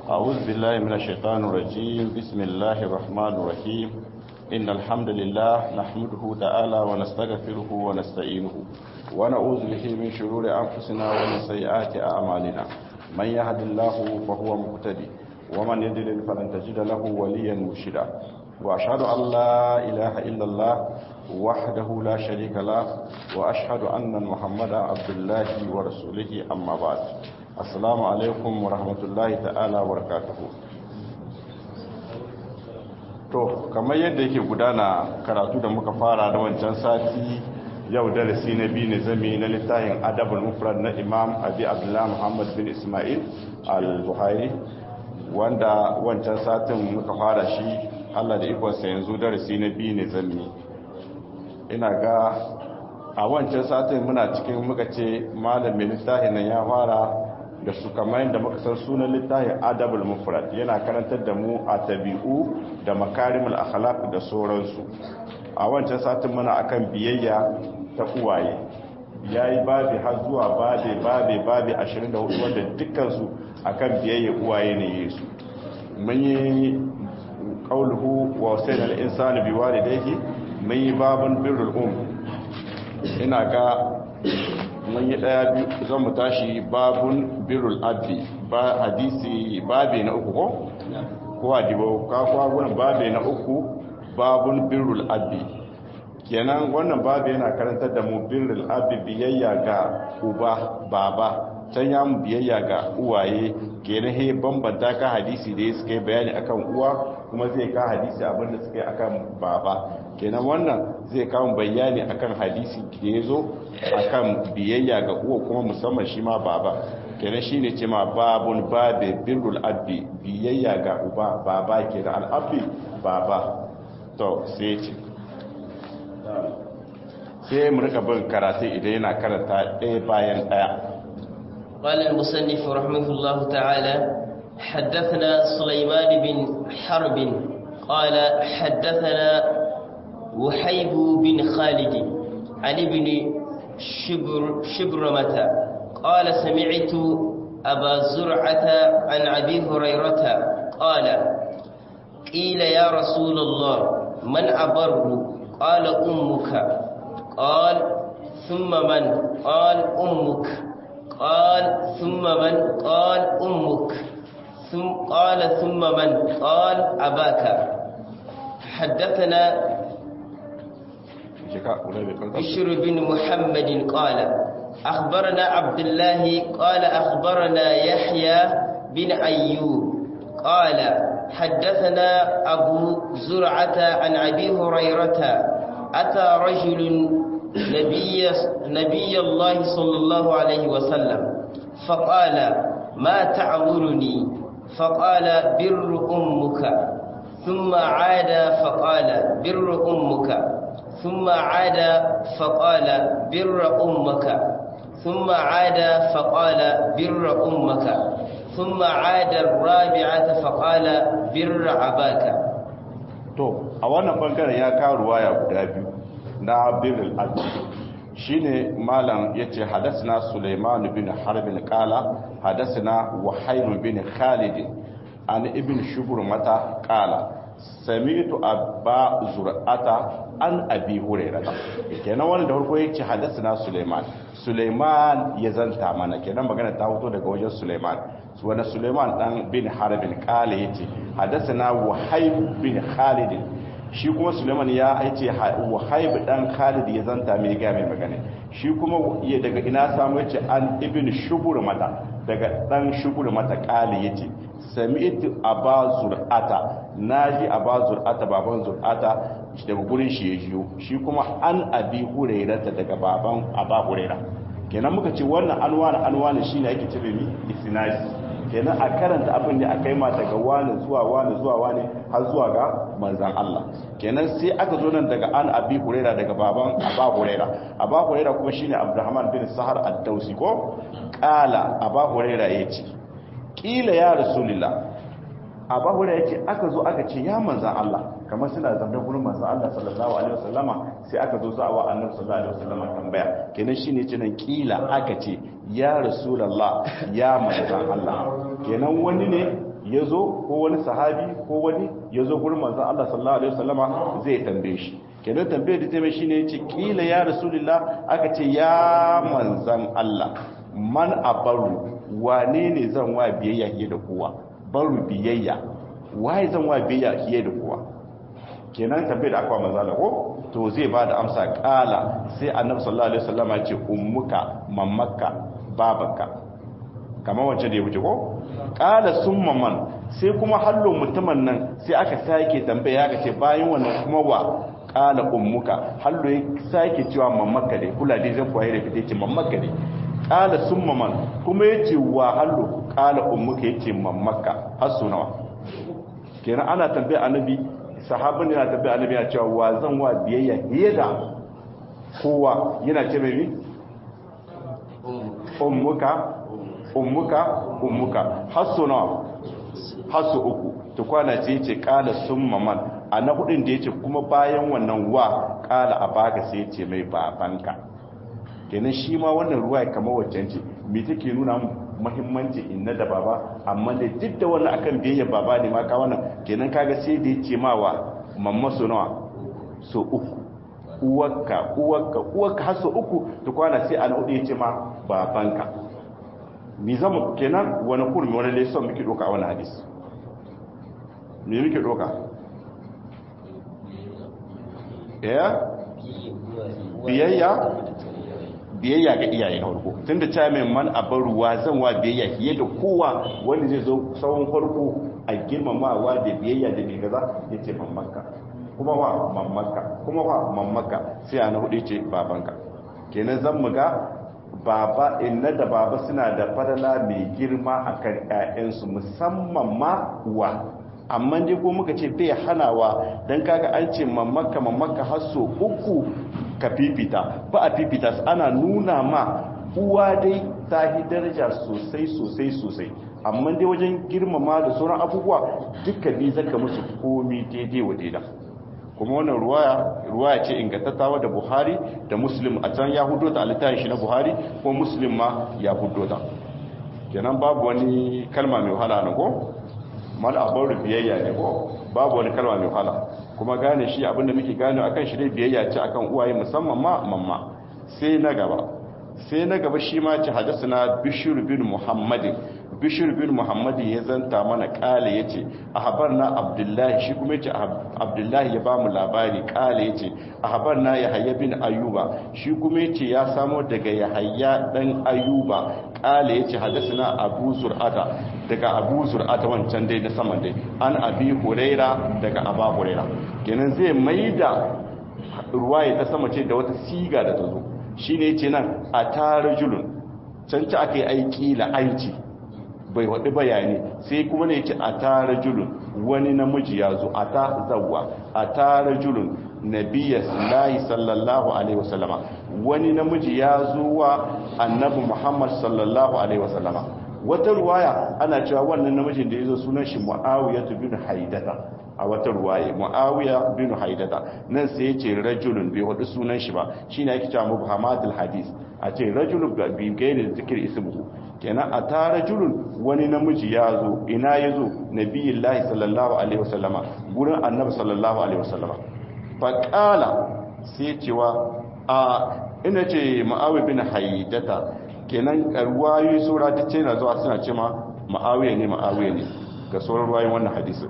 أعوذ بالله من الشيطان الرجيم بسم الله الرحمن الرحيم إن الحمد لله نحمده تعالى ونستغفره ونستعينه ونعوذ به من شرور أنفسنا ومن سيئات أعمالنا من يهد الله فهو مهتدي ومن يضلل فلن تجد له وليا مرشدا وأشهد أن لا إله إلا الله وحده لا شريك له وأشهد أن محمدا عبد الله ورسوله أما بعد السلام عليكم ورحمة الله تعالى وبركاته to kamar yadda yake gudana karatu da muka fara da wancan sati yau darasi na biyu ne zami na littafin adabul mufrad na imam abi abdullah muhammad bin ismail al-buhari wanda wancan satin muka fara shi allah da ikonsa yanzu darasi na biyu ne zami ina ga a wancan satin muna cikin muka ce malamin littafin nan ya fara da su kamar yadda muka san sunan littafin adabul mufrad yana karantar da mu a tabi'u da makarimul akhlaq da sauransu a wancan satin muna akan biyayya ta uwaye yayi babi har zuwa babi babi babi 24 wanda dukkan su akan biyayya uwaye ne yesu mun yi qauluhu wa sayyidul insani biwalidayhi mun yi babun birrul um ina ga mun yi daya biyu zan mu tashi babun birrul abi ba hadisi babe na uku ko ko hadibo ka kwa gurin babe na uku babun birrul abi kenan wannan babe yana karantar da mu birrul abi biyayya ga uba baba can ya mu biyayya ga uwaye kenan he bambanta ka hadisi da suka yi bayani akan uwa kuma zai ka hadisi abinda suka yi akan baba kenan wannan zai kawo bayani akan hadisi da ya zo akan biyayya ga uwa kuma musamman shi ma baba kenan shi ne ce ma babun babe birrul abbi biyayya ga uba baba kenan al'abbi baba to sai ce sai mu rika bin karatu idan yana karanta ɗaya bayan ɗaya قال المصنف رحمه الله تعالى حدثنا سليمان بن حرب قال حدثنا وحيب بن خالد عن ابن شبر شبرمة قال سمعت أبا زرعة عن أبي هريرة قال قيل يا رسول الله من أبر قال أمك قال ثم من قال أمك قال ثم من قال أمك ثم قال ثم من قال أباك حدثنا بشر بن محمد قال أخبرنا عبد الله قال أخبرنا يحيى بن أيوب قال حدثنا أبو زرعة عن أبي هريرة أتى رجل نبي, نبي الله صلى الله عليه وسلم فقال ما تعمرني فقال بر أمك ثم عاد فقال بر أمك ثم عاد فقال بر أمك ثم عاد فقال بر أمك ثم عاد الرابعة فقال بر أباك to a wannan bangaren ya kawo ruwaya guda biyu na birrul adl shine malam yace hadathna Sulaiman bin Harb qala hadathna Wahayb bin Khalid an ibn Shubur mata qala sami'tu abba zur'ata an abi hurairah kenan wannan da farko yace hadathna Sulaiman Sulaiman ya zanta mana kenan magana ta fito daga wajen Sulaiman wanda Sulaiman dan bin Harb qala yace hadathna Wahayb bin Khalid shi kuma suleiman ya aice wahayb dan khalid ya zanta mai ga mai magana shi kuma ya daga ina samu yace an ibn shubur mata daga dan shubur mata kali yace sami'tu aba zur'ata naji aba zur'ata baban zur'ata daga gurin shi ya jiyo shi kuma an abi hurairata daga baban aba huraira kenan muka ce wannan anwani anwani shine yake ce mi isnadi kenan a karanta abin da aka yi ma daga wani zuwa wani zuwa wani har zuwa ga manzan Allah kenan sai aka zo nan daga an abi huraira daga baban aba huraira aba huraira kuma shine abdurrahman bin sahar ad-dausi ko qala aba huraira yace kila ya rasulullah aba huraira yace aka zo aka ce ya manzan Allah kamar suna zanda gurin manzan Allah sallallahu alaihi wasallama sai aka zo zawa annabi sallallahu alaihi wasallama tambaya kenan shine ce nan kila aka ce ya rasulullah ya manzan Allah kenan wani ne ya zo ko wani sahabi ko wani ya zo gurin manzan Allah sallallahu alaihi wasallama zai tambaye shi kenan tambayar da taimai shine yace kila ya rasulullah aka ce ya manzan Allah man abaru wane ne zan wa biyayya fiye da kowa baru biyayya waye zan wa biyayya fiye da kowa kenan tambayar da aka manzan Allah ko to zai ba da amsa kala sai annabi sallallahu alaihi wasallama ya ce ummuka mammaka babanka kamar wacce da ya wuce ko kala summa man sai kuma hallo mutumin nan sai aka sake tambaya aka ce bayan wannan kuma wa kala ummuka hallo ya sake cewa mamaka ne kula dai zan kwaye da fite ce mamaka ne kala summa man kuma yace wa hallo kala ummuka yace mamaka hasu nawa kenan ana tambaya annabi sahabin yana tambaya annabi ya cewa wa zan wa biyayya yada kowa yana ce mai ummuka ummuka ummuka hasu nawa hasu uku to kwana ce yace kala summa man a na hudun da yace kuma bayan wannan wa kala a baka sai yace mai babanka kenan shi ma wannan ruwa kamar waccan ce me take nuna muhimmanci inna da baba amma da duk da wannan akan biyayya baba ne ma ka wannan kenan kaga sai da yace ma wa mamma so nawa so uku uwarka uwarka uwarka har so uku to kwana sai a na hudu yace ma babanka mi zama kenan wani kurmi wani leson muke doka a wani hadis me muke doka ya biyayya biyayya ga iyaye na farko tun da cewa mai man abaruwa zan wa biyayya fiye da kowa wanda zai zo tsawon farko a girmamawa da biyayya da mai gaza ya ce mamaka kuma wa mamaka kuma wa mamaka sai a na hudu ce babanka kenan zan mu ga baba inna da baba suna da farala mai girma a kan ƴaƴansu musamman ma uwa amma dai ko muka ce bai hanawa don kaga an ce mamaka mamaka hasso uku ka fifita ba a fifita ana nuna ma uwa dai ta yi daraja sosai sosai sosai amma dai wajen girmama da sauran abubuwa duka bi zaka musu komi daidai wa daidai kuma wannan ruwaya ruwaya ce ingantattawa da buhari da muslim a can ya hudo ta alittayin shi na buhari ko muslim ma ya hudo ta kenan babu wani kalma mai wahala na ko mal abar biyayya ne ko babu wani kalma mai wahala kuma gane shi abinda muke gane akan shi dai biyayya ce akan uwaye musamman ma mamma sai na gaba sai na gaba shi ma ce hadasana bishir bin muhammadin bishir bin muhammadin ya zanta mana kale ya ce a habar na abdullahi shi kuma ya ce abdullahi ya ba mu labari kale ya ce a habar na yahaya bin ayuba shi kuma ya ce ya samo daga yahaya dan ayuba kale ya ce hadasana abu zur'ata daga abu zur'ata wancan dai na saman dai an abi huraira daga aba huraira kenan zai maida ruwaya ta sama ce da wata siga da ta zo shi ne ce nan a tara julun can ci aka yi aiki la'anci bai waɗi bayani sai kuma ne ce a tara julun wani namiji ya zo a ta zawa a tara julun nabiya lahi sallallahu alaihi wasallama wani namiji ya zo wa annabi muhammad sallallahu alaihi wasallama wata ruwaya ana cewa wannan namijin da ya zo sunan shi mu'awiyatu bin haidata a wata ruwaye mu'awiya bin haidata nan sai yace rajulun bai wadu sunan shi ba shine yake cewa mubhamatul hadis a ce rajulun bi gairi zikir ismuhu kenan a ta rajulun wani namiji ya zo ina ya zo nabiyullahi sallallahu alaihi wasallama gurin annabi sallallahu alaihi wasallama fa qala sai cewa a ina ce mu'awiya bin haidata kenan ruwayoyi sura ta ce na zuwa suna cewa mu'awiya ne mu'awiya ne ga sauran ruwayoyin wannan hadisin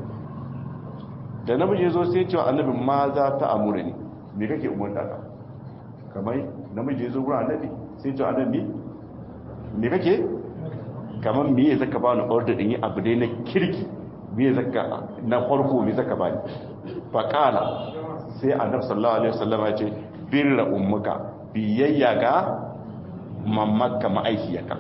da namiji zo sai cewa annabi ma za ta amura ne me kake umarta ka kamar namiji zo wurin annabi sai cewa annabi me kake kamar me ya zaka bani order din yi abu dai na kirki me ya zaka na farko me zaka bani fa qala sai annabi sallallahu alaihi wasallam ya ce birra ummuka biyayya ga mamaka ma'aikiyaka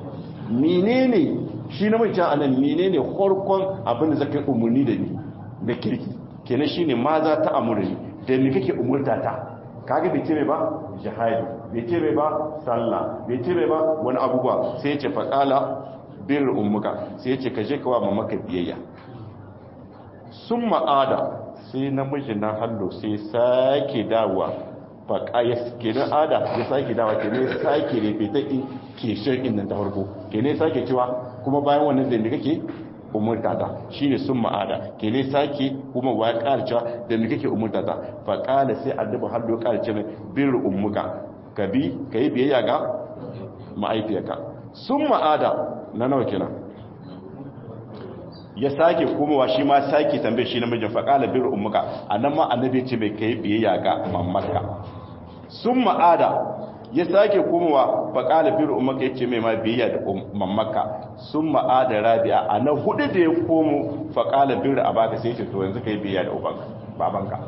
menene shi namiji anan menene farkon abin da zaka umurni da ni da kirki kenan shine ma za ta amurni da me kake umurta ta kaga bai ce mai ba jihadi bai ce mai ba sallah bai ce mai ba wani abubuwa sai ya ce faqala bir ummuka sai ya ce ka je ka wa mamaka biyayya summa ada sai namiji na hallo sai sake dawowa faƙa ya kenan ada ya sake dawa kenan ya sake refe ta in ke shirin nan ta farko kenan ya sake cewa kuma bayan wannan zai da kake umurta ta shine sun ma'ada ke ne sake kuma wa ya ƙara cewa da me kake umurta ta fa qala sai annabi har ya ƙara cewa bir ummuka ka bi kai biyayya ga ma'aifiyarka sun ma'ada na nawa kenan ya sake komowa shi ma sake tambaye shi namijin fa qala bir ummuka annan ma annabi ce bai kai biyayya ga mammarka sun ma'ada ya sake komowa faƙala biyu umarka ya ce mai ma biyayya da mamaka sun ma'ada rabia a na hudu da ya komo faƙala biyu a baka sai ce to yanzu ka yi biyayya da babanka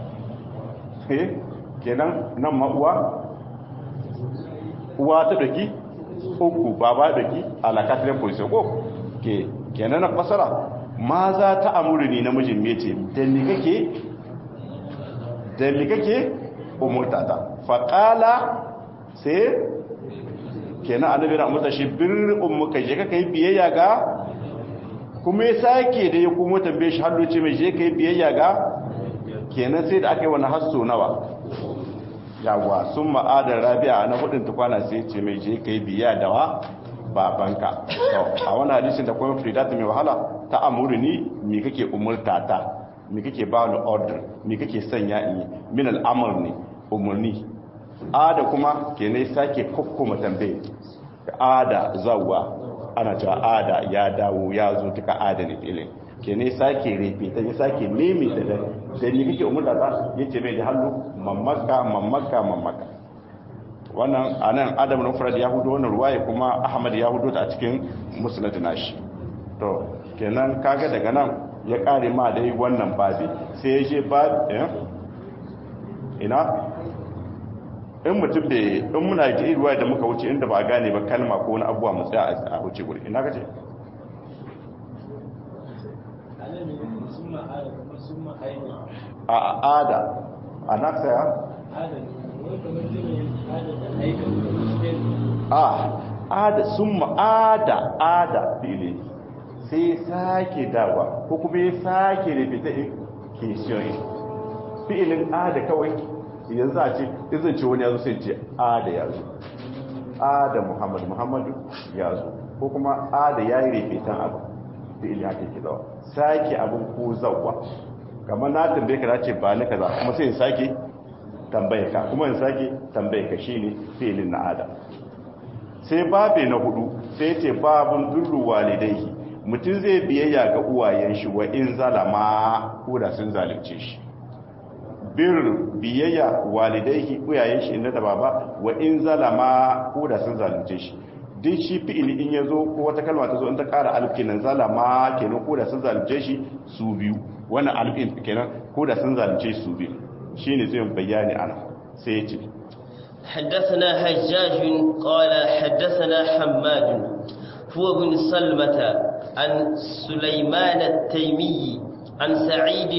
kenan nan ma uwa uwa ta daki uku baba daki alakatirin polisi ko ke kenan na fasara ma za ta amuri ne namijin mece da ni kake da ni kake umurtata faƙala sai kenan annabi na umurta shi bir ummuka je ka kai biyayya ga kuma ya sake da ya kuma tambaye shi hallo ce mai je kai biyayya ga kenan sai da aka yi wani hasso nawa yawa sun ma'adar rabia na hudun tukwana sai ce mai je kai biyayya da wa babanka a wani hadisin da kuma fridata mai wahala ta amuri ni me kake umurta ta me kake ba ni order me kake sanya in yi min al'amur ne umarni ada kuma ke ne sake kukkuma tambaye ada zawwa ana cewa ada ya dawo ya zo tuka ada ne filin ke ne sake repeat ya sake mimi da da da ni kake umurta ta yace mai da hallu mamaka mamaka mamaka wannan anan adam na furad ya hudo wannan ruwaye kuma ahmad ya hudo ta a cikin musnad nashi to kenan kaga daga nan ya kare ma dai wannan babi sai ya je babi ina in mutum da in muna yi ruwa da muka wuce inda ba a gane ba kalma ko wani abuwa mu tsaya a wuce guri ina kace a ada a na tsaya a ada sun ma'ada ada fili sai sake dawa ko kuma ya sake da fita ke shirin fi'ilin ada kawai yanzu a ce izin ce wani ya zo sai ce a da ya zo a da muhammadu muhammadu ya zo ko kuma a da ya yi repetan abu da ili haka ke zawa sake abin ko zauwa kamar na tambaye ka ce ba ni kaza kuma sai in sake tambaye ka kuma in sake tambaye ka shine fi'ilin na ada sai babe na hudu sai ce babun durru walidai mutum zai biyayya ga uwayen shi wa in zalama ko da sun zalunce shi bir biyayya walidaihi uyayen shi inda da baba wa in zalama ko da sun zalunce shi duk shi fi'ili in yazo ko wata kalma ta zo in ta ƙara alif kenan zalama kenan ko da sun zalunce shi su biyu wannan alifin kenan ko da sun zalunce su biyu shine zai bayani ana sai ya ce حدثنا حجاج قال حدثنا حماد هو بن سلمة عن سليمان التيمي عن سعيد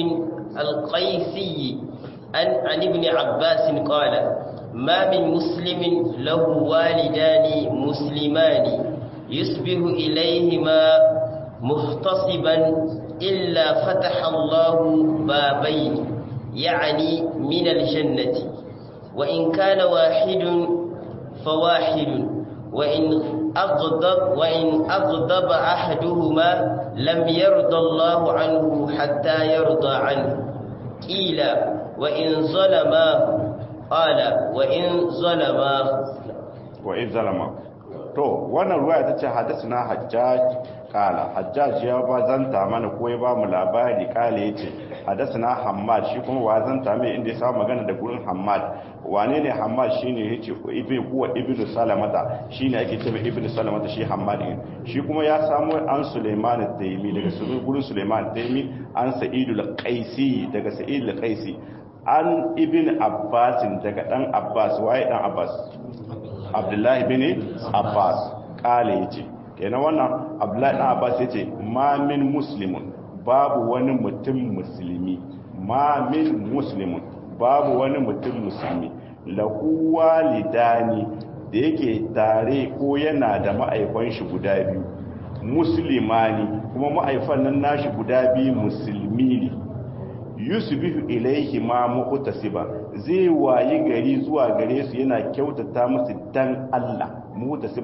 القيسي عن, عن ابن عباس قال ما من مسلم له والدان مسلمان يسبه إليهما مغتصبا إلا فتح الله بابين يعني من الجنة وإن كان واحد فواحد وإن أغضب وإن أغضب أحدهما لم يرضى الله عنه حتى يرضى عنه قيل وإن ظلماه قال وإن ظلماه وإن ظلماه to wannan ruwaya tace hadathana hajjaj kala hajjaj ya ba zanta mana ko ya ba mu labari kala yace hadathana hammad shi kuma wa zanta mai inda ya samu magana da gurin hammad wane ne hammad shine yace ko ibn kuwa ibnu salamata shine ake cewa ibnu salamata shi hammad din shi kuma ya samu an sulaiman at-taymi daga gurin sulaiman at-taymi an sa'idul qaisi daga sa'idul qaisi an ibn abbas daga dan abbas waye dan abbas abdullahi bin abbas kale yace kenan wannan abdullahi dan abbas yace ma min muslimun babu wani mutum musulmi ma min muslimun babu wani mutum musulmi lahu walidani da yake tare ko yana da ma'aifan shi guda biyu musulmani kuma ma'aifan nan nashi guda biyu musulmi ne yusbihu ilaihi ma muhtasiba zai wayi gari zuwa gare su yana kyautata musu dan Allah muhtasiba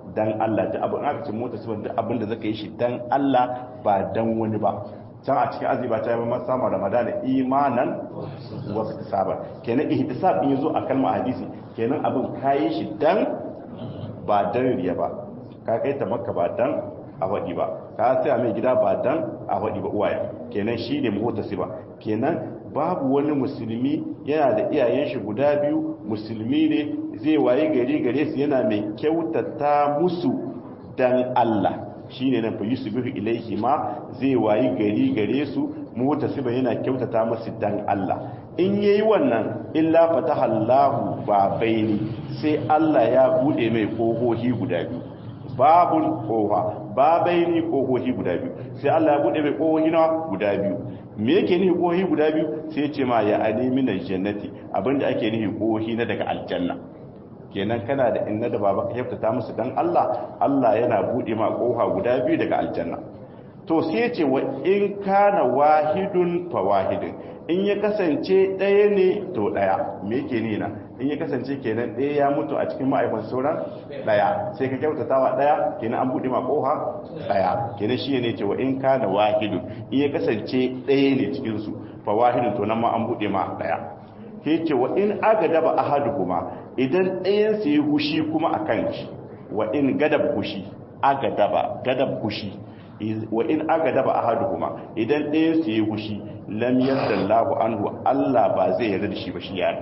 dan Allah da abin aka ce mota sifar da abin da zaka yi shi dan Allah ba dan wani ba can a cikin azumi ba ta yi masa sama ramadana imanan wa ihtisaba kenan ihtisab in yazo a kalmar hadisi kenan abin kayi shi dan ba dan riya ba ka kai ta makka ba dan a waɗi ba ka sai mai gida ba dan a waɗi ba uwaye kenan shi ne muhtasiba kenan babu wani musulmi yana da iyayen shi guda biyu musulmi ne zai waye gari gare su yana mai kyautata musu dan Allah shine nan fa yusbihu ilayhi ma zai wayi gari gare su muhtasiba yana kyautata musu dan Allah in yayi wannan illa fataha Allahu babaini sai Allah ya bude mai kohohi guda biyu babul koha babaini kohohi guda biyu sai Allah ya bude mai kohohi na guda biyu me yake nihi kohohi guda biyu sai ce ma ya ani minal jannati abinda ake nihi kohohi na daga aljanna kenan kana da inna da baba ka yaftata musu dan Allah Allah yana bude ma koha guda biyu daga aljanna to sai ce wa in kana wahidun fa wahidin in ya kasance ɗaya ne to ɗaya me yake nina in ya kasance kenan ɗaya ya mutu a cikin ma'aikatan sauran ɗaya sai ka kyautata wa ɗaya kenan an buɗe ma ƙoha ɗaya kenan shi ne cewa in ka da wahidun in ya kasance ɗaya ne cikinsu fa wahidun to nan ma an buɗe ma ɗaya ke ce wa in aga daba ahadu kuma idan ɗayan su yi hushi kuma a kan shi wa in gadab hushi aga daba gadab hushi wa in aga daba ahadu kuma idan ɗayan su yi hushi lam yarda Allahu anhu Allah ba zai yarda da shi ba shi yana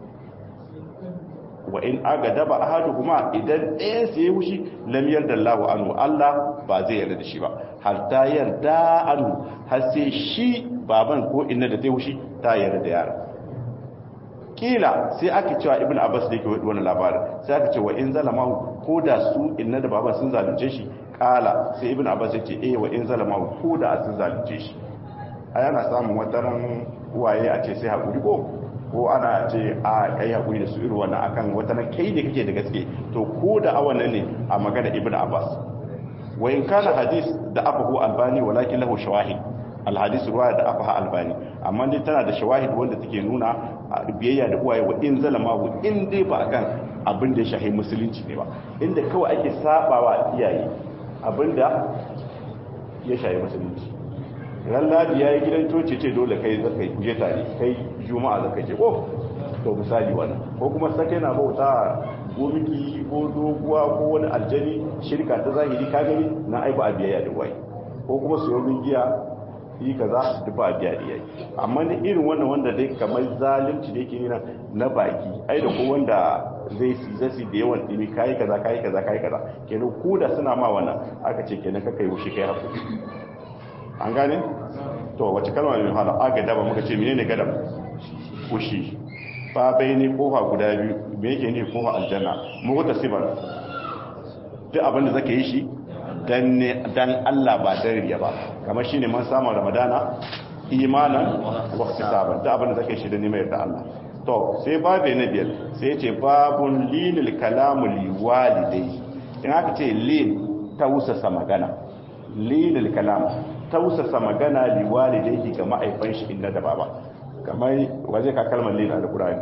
wa in aga daba ahadu kuma idan ɗayan su yi hushi lam yarda Allahu anhu Allah ba zai yarda da shi ba har ta yarda anhu har sai shi baban ko inna da zai hushi ta yarda da yara kila sai aka cewa ibn abbas da yake wannan labarin sai aka ce wa in zalama ko da su inna da baban sun zalunce shi kala sai ibn abbas yake eh wa in zalama ko da sun zalunce shi a yana samun wataran uwaye a ce sai hakuri ko ko ana ce a kai hakuri da su irin wannan akan wataran kai da kake da gaske to ko da a wannan ne a magana ibn abbas wa in kana hadis da afahu albani walakin lahu shawahid alhadis ruwaya da afaha albani amma dai tana da shawahid wanda take nuna biyayya da uwaye wa in zalama wa in dai ba akan abin da ya shahi musulunci ne ba inda kawai ake sabawa iyaye abin da ya shahi musulunci ran ladi ya yi gidan coci ce dole kai zaka yi kuje tare kai juma'a zaka ce ko to misali wannan ko kuma sake na bauta gomiki ko doguwa ko wani aljani shirka ta zahiri ka gani na aiba a biyayya da uwaye ko kuma su yi giya yi kaza duk ba biya da yake amma ne irin wannan wanda dai kamar zalunci da yake nuna na baki ai da ko wanda zai si zai da yawan dimi kai kaza kai kaza kai kaza kenan ko da suna ma wannan aka ce kenan ka kai wushi kai hakuri an gane to wace kalma ne hala aga daba muka ce menene gadab kushi fa bai ne kofa guda biyu me yake ne kofa aljanna mu ta sibar duk abin da zaka yi shi dan Allah ba dan riya ba kamar shine man samu ramadana imanan wa ihtisaban da abin da zaka shi da neman yarda Allah to sai babu na biyar sai yace babun linil kalamu liwalidai in aka ce lin tausasa magana linil kalam tausasa magana liwalidai ga ma'aifan shi inda da baba kamar waje ka kalmar lin a alqur'ani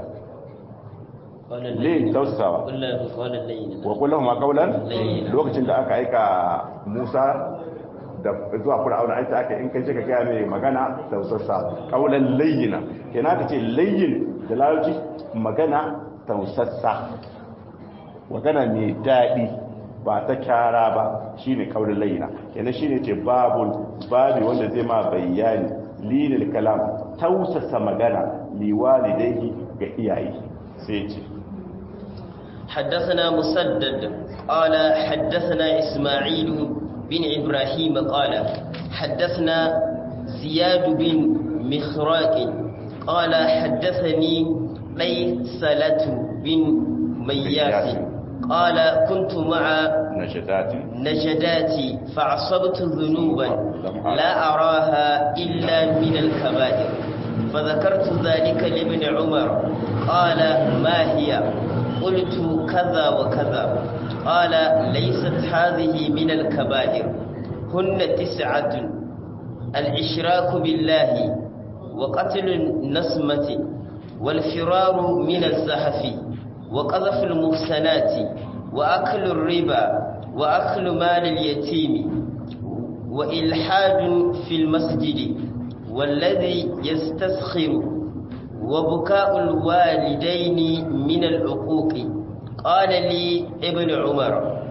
lin tausasawa wa kullum ma kaulan lokacin da aka aika Musa da zuwa Fir'auna ai ta aka in kai ka ga mai magana tausassa kaulan layyina kenan ka ce layyin da larabci magana tausassa magana mai daɗi ba ta kyara ba shine kaulan layyina kenan shine ce babul babi wanda zai ma bayani linil kalam tausasa magana liwalidaihi ga iyaye sai ce حدثنا مسدد قال حدثنا إسماعيل بن إبراهيم قال حدثنا زياد بن مخراق قال حدثني قيسلة بن مياس قال كنت مع نجداتي نجداتي فعصبت ذنوبا لا أراها إلا من الكبائر فذكرت ذلك لابن عمر قال ما هي قلت كذا وكذا قال ليست هذه من الكبائر هن تسعة الإشراك بالله وقتل النسمة والفرار من الزحف وقذف المحسنات وأكل الربا وأكل مال اليتيم وإلحاد في المسجد والذي يستسخر وبكاء الوالدين من العقوق قال لي ابن عمر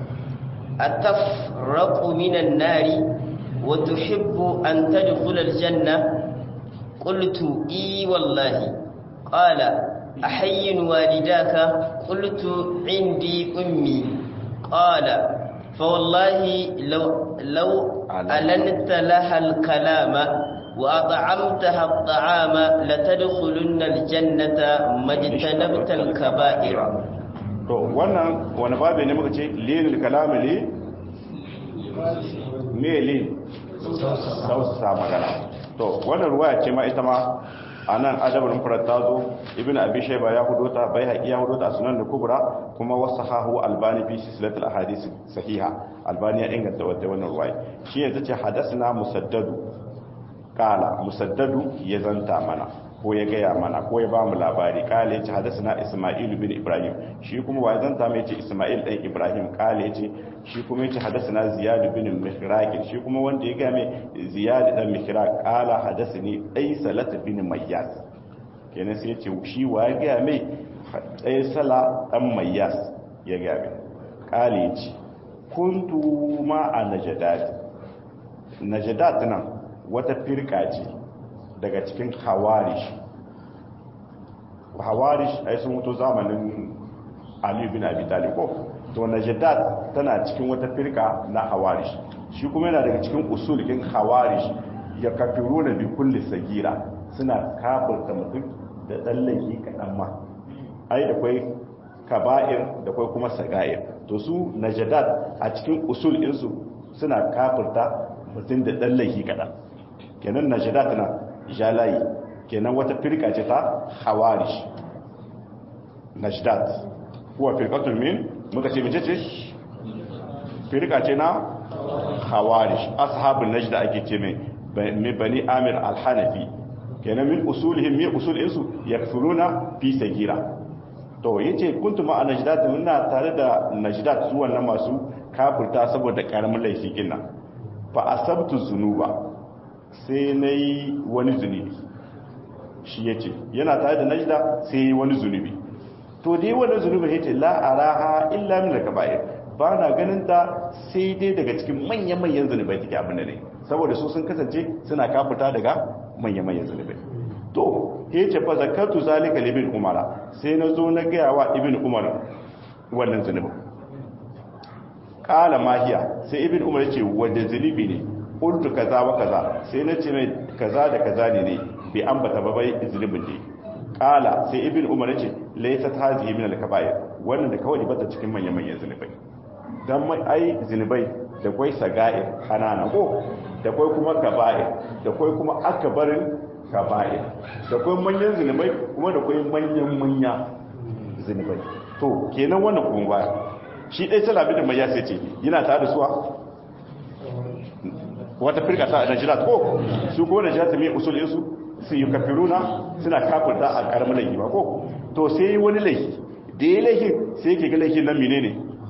أتفرق من النار وتحب أن تدخل الجنة قلت إي والله قال أحي والداك قلت عندي أمي قال فوالله لو لو ألنت لها الكلام وأطعمتها الطعام لتدخلن الجنة ما اجتنبت الكبائر to wannan wani babu ne muka ce lilil kalami li me li sausa magana to wannan ruwaya ce ma ita ma a nan adabul mufrad ta zo ibnu abi shayba ya hudo ta bai haƙi ya hudo ta sunan da kubra kuma wasu hahu albani fi silsilatul ahadith sahiha albani ya inganta wata wannan ruwaya shi ne tace hadathna musaddadu kala musaddadu ya zanta mana ko ya gaya mana ko ya ba mu labari kale ce hadasana isma'il bin ibrahim shi kuma wa zanta mai ce isma'il dan ibrahim kale ce shi kuma yace hadasana ziyad bin mihraq shi kuma wanda ya ga mai ziyad dan mihraq kala hadasani aisalat bin mayyas kenan sai yace shi wa ya ga mai aisala dan mayyas ya ga mai kale ce kuntu ma a najadat najadat nan wata firka ce daga cikin hawarish hawarish ai sun mutu zamanin ali bin abi talib ko to najadat tana cikin wata firka na hawarish shi kuma yana daga cikin usulin hawarish ya kafiruna bi kulli sagira suna kafirta mutum da tsallaki kaɗan ma ai da kwai kaba'ir da kwai kuma saga'ir to su najadat a cikin usul ɗinsu suna kafirta mutum da tsallaki kaɗan kenan najadat na jalayi kenan wata firka ce ta hawarish najdat kuwa firkatun min muka ce mace ce firka ce na hawarish ashabin najda ake ce mai bani amir alhanafi kenan min usulihim min usulinsu ya furuna fi sagira to yace kuntu ma najdat muna tare da najdat su wannan masu kafirta saboda karamin laifi kinnan fa asabtu zunuba sai nayi wani zunubi shi yace yana tare da najda sai wani zunubi to dai wani zunubi yace la araha illa min al-kaba'ir ba na ganin ta sai dai daga cikin manyan-manyan zunubai take abin da ne saboda su sun kasance suna kafuta daga manyan-manyan zunubai to ya ce fa zakatu zalika libin umara sai na zo na gaya wa ibn umar wannan zunubin kala mahiya sai ibn umar ce wadda zunubi ne qultu kaza wa kaza sai na ce mai kaza da kaza ne ne bai ambata ba bai zunubin ne kala sai ibn umar ce laysat hazihi min al-kaba'ir wannan da kawai bata cikin manyan-manyan zunubai dan mai ai zunubai da kwai saga'ir kanana ko da kwai kuma kaba'ir da kwai kuma akbarin kaba'ir da kwai manyan zunubai kuma da kwai manyan manya zunubai to kenan wannan kuma baya shi dai talabi da mai ya sai ce yana tare da suwa wata firka ta najirat ko su ko najirat mai usul insu su yi kafiruna suna kafirta a karamin laifi ba ko to sai wani laifi da ya laifi sai yake ga laifin nan menene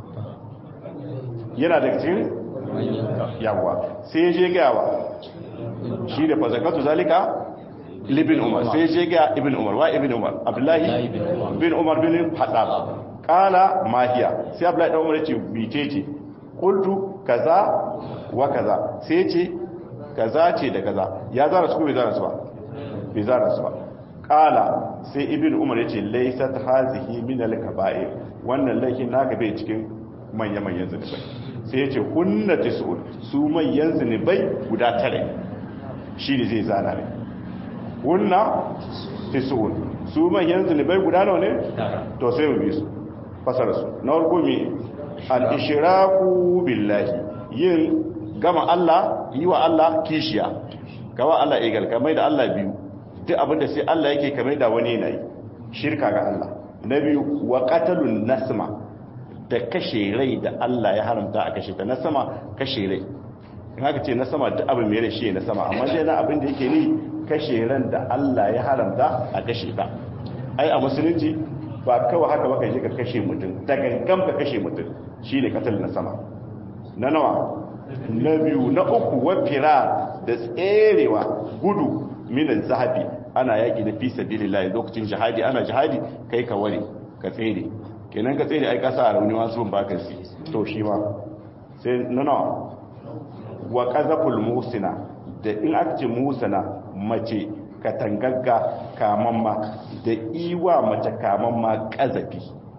yana da cikin yawa sai je gawa shi da fazakatu zalika libin umar sai je ga ibn umar wa ibn umar abdullahi bin umar bin hadab kala mahiya sai abdullahi dan umar ce bitece qultu kaza wa kaza sai ce kaza ce da kaza ya zara su ko bai zara su ba bai zara su ba kala sai ibn umar yace laysat hazihi min al-kaba'ir wannan laifin naka bai cikin manya-manyan zunubai sai ya ce hunna tis'un su manyan zunubai guda tare shi ne zai zana ne hunna tis'un su manyan zunubai guda nawa ne to sai mu bi su fasara su na farko me al-ishraku billahi yin gama Allah yi wa Allah kishiya gawa Allah egal kamar da Allah biyu duk abinda sai Allah yake kamar da wani yana yi shirka ga Allah na biyu wa qatalun nasma da kashe rai da Allah ya haramta a kashe ta na sama kashe rai in haka ce na sama duk abin mai rai shi na sama amma dai na abin da yake ni kashe ran da Allah ya haramta a kashe ta ai a musulunci ba kawai haka baka je ka kashe mutum da gangan ka kashe mutum shi ne katal na sama na nawa na biyu na uku wa firar da tserewa gudu minan zahabi ana yaki da fi sabilillah lokacin jihadi ana jihadi kai ka ware ka tsere kenan ka tsere ai ka sa rauni wasu ban baka si to shi ma sai na nawa wa qazaful musina da in aka ce musina mace katangagga kamamma da iwa mace kamamma kazafi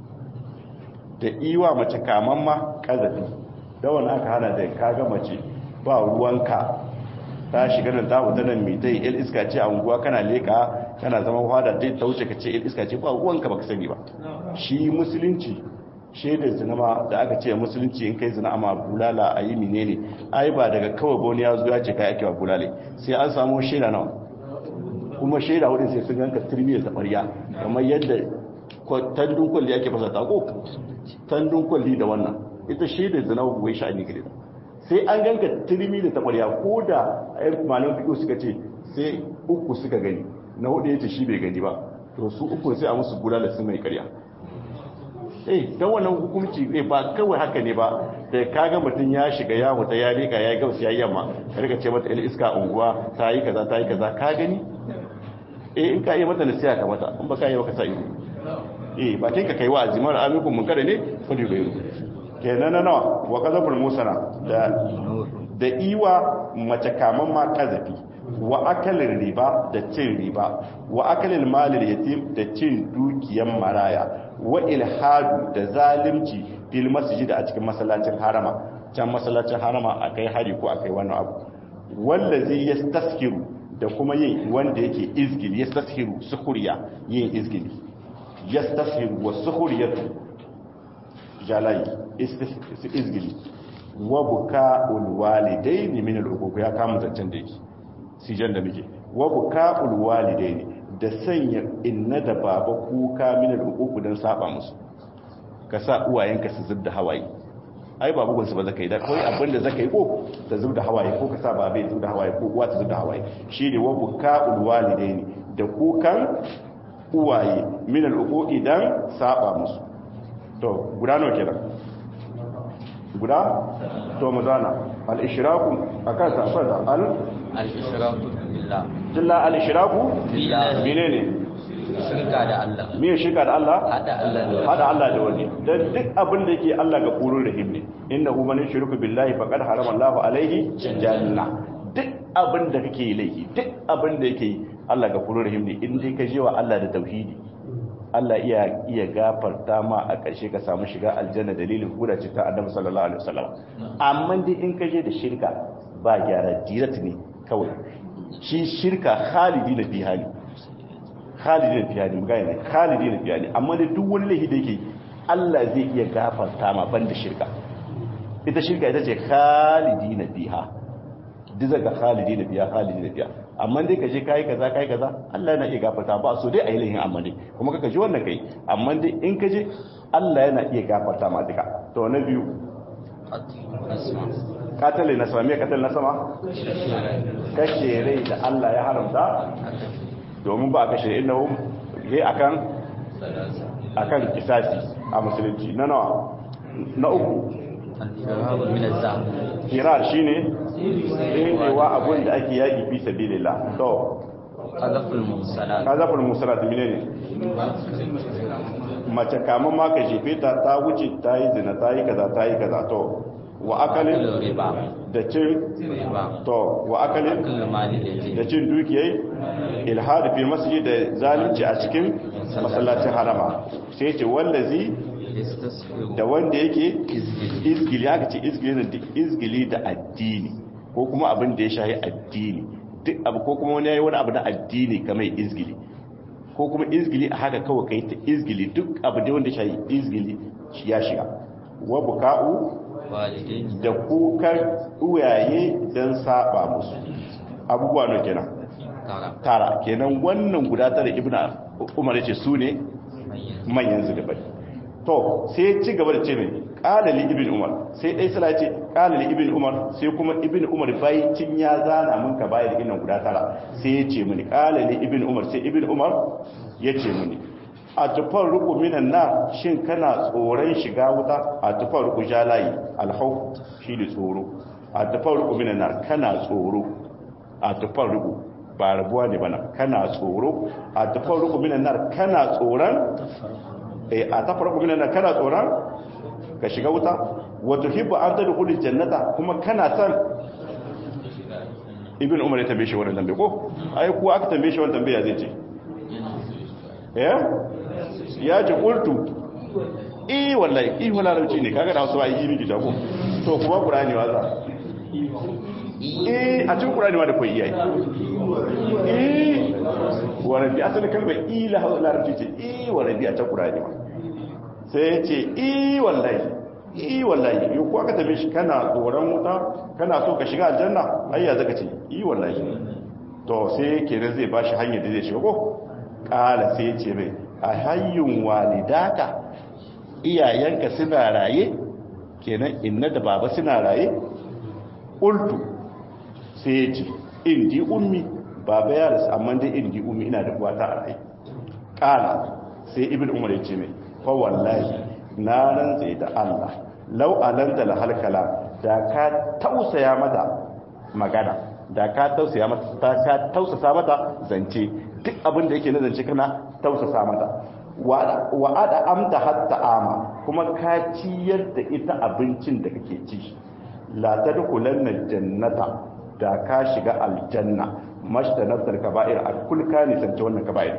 da iwa mace kamamma kazafi da wani aka hana da kaga mace ba ruwanka ta shiga nan ta huta nan mai dai il iska ce a unguwa kana leka kana zama fada dai ta wuce ka ce il iska ce ba ruwanka baka sani ba shi musulunci shaidar zina ma da aka ce musulunci in kai zina amma bulala a yi menene ai ba daga kawai boni ya zo ya ce kai ake wa bulale sai an samu shaida nawa kuma shaida wurin sai sun ganka turmiyar da ɓarya kamar yadda tandun kwalli ake fasa tako tandun kwalli da wannan ita shaidar zina wai sha'ani gare ta sai an ganka turmi da taɓarya ko da ayyar malin fiƙo suka ce sai uku suka gani na hudu ya ce shi bai gani ba to su uku sai a musu bulala su mai karya eh don wannan hukunci eh ba kawai haka ne ba da kaga mutum ya shiga ya huta ya rika ya gausu ya yamma ka rika ce mata il iska unguwa ta yi kaza ta yi kaza ka gani eh in ka yi mata nasiha ka mata in ba ka yi maka sai eh ba kai ka kai wa'azi mara amikun mun kada ne fadi bai kenan na nawa wa qazaful musana da da iwa mace kaman ma kazafi wa akalin riba da cin riba wa akalin malil yatim da cin dukiyan maraya wa ilhadu da zalimci fil masjid a cikin masallacin harama can masallacin harama akai hari ko akai wani abu wallazi yastaskiru da kuma yin wanda yake izgili yastaskiru sukhriya yin izgili yastaskiru wa sukhriyatu jalai izgili wa buka'ul walidaini min al ya kama zancen da yake sijan da muke wa buka'ul walidaini da sanya inna da baba kuka min al dan saba musu ka sa uwayenka su zubda hawaye ai ba bugun su ba zaka yi da kai abin da zaka yi ko ta zubda hawaye ko ka sa baba ya zubda hawaye ko uwa ta zubda hawaye shine wa buka'ul walidaini da kukan uwaye min al dan saba musu to guda nawa kenan guda to mu zana al-ishraku akan sa da al al-ishraku billah jilla al-ishraku Billah. menene shirka da Allah me shirka da Allah hada Allah da wani hada Allah da wani dan duk abin da yake Allah ga furun rahim ne innahu man yushriku billahi faqad harama Allahu alaihi janna duk abin da kake yi laifi duk abin da yake yi Allah ga furun rahim ne in dai ka je wa Allah da tauhidi Allah iya iya gafarta ma a ƙarshe ka samu shiga aljanna dalilin huda ce ta Annabi sallallahu alaihi wasallam amma dai in ka je da shirka ba gyara dirat ne kawai shi shirka khalidi na fi hali khalidi na fi hali mu gane khalidi na fi hali amma dai duk wani laifi da yake Allah zai iya gafarta ma banda shirka ita shirka ita ce khalidi na fiha duk zaka khalidi na fiha khalidi na fiha amma dai ka je kai kaza kai kaza Allah yana iya gafarta ba so dai a yi laifin amma dai kuma ka ji wannan kai amma dai in ka je Allah yana iya gafarta ma duka to na biyu katale na sama me katale na sama kashe rai da Allah ya haramta domin ba a kashe innahu he akan akan kisasi a musulunci na nawa na uku al-ishraku min az-zam kirar shine tserewa abun da ake yaki fi sabilillah to qadaful musalat kazaful musalat menene mace kaman ma ka jefe ta ta wuce ta yi zina ta yi kaza ta yi kaza to wa akalin riba da cin riba to wa akalin kullu mali da da cin dukiyai ilhadu fil masjid da zalunci a cikin masallacin harama sai ce wallazi yastasfiru da wanda yake izgili aka ce izgili da izgili da addini ko kuma abin da ya shahi addini duk abu ko kuma wani yayi wani abu na addini kamar izgili ko kuma izgili a haka kawai kai ta izgili duk abu da wanda ya shahi izgili ya shiga wa buka'u walidain da kukan uyaye don saba musu abubuwa no kenan tara tara kenan wannan guda tara ibnu umar yace su ne manyan zunubai to sai ya ci gaba da ce mai kalali ibn umar sai dai sala ce kalali ibn umar sai kuma ibn umar cin ya zana mun ka bayar innan guda tara sai ya ce mini kalali ibn umar sai ibn umar ya ce mini a tufar ruku minan na shin kana tsoron shiga wuta a tufar ruku jalayi alhau shi da tsoro a tufar ruku minan na kana tsoro a tufar ruku ba rabuwa ne bana kana tsoro a tufar ruku minan na kana tsoron eh a tufar ruku minan na kana tsoron ka shiga wuta wato hibba an tada kudin jannata kuma kana san ibn umar ya tambaye shi wannan tambaye ko ai kuwa aka tambaye shi wannan tambaye zai ce eh ya ce qultu eh wallahi eh wala rauci ne kaga da wasu ai yi miki jago to kuma qur'ani waza eh a cikin qur'ani ma da koyi yayi eh wa rabbi asali kalmar ila hawla rabbi ce eh wa rabbi a cikin qur'ani ma sai ya ce eh wallahi eh wallahi yau ko aka tabe shi kana tsoron wuta kana so ka shiga aljanna ayya zaka ce eh wallahi to sai kenan zai bashi hanyar da zai shiga ko kala sai ya ce mai a hayyun walidaka iyayenka suna raye kenan inna da baba suna raye ultu sai ya ce indi ummi baba ya rasu amma dai indi ummi ina da uwata a raye kala sai ibn umar ya ce mai fa wallahi na rantsa da Allah lau alanta la halkala da ka tausaya mata magana da ka tausaya mata ta ka tausasa mata zance duk abin da yake na zance kana tausasa mata wa ada amta hatta ama kuma ka ciyar da ita abincin da kake ci la tadkhulanna jannata da ka shiga aljanna mashtanatar kaba'ir akul ka nisanci wannan kaba'ir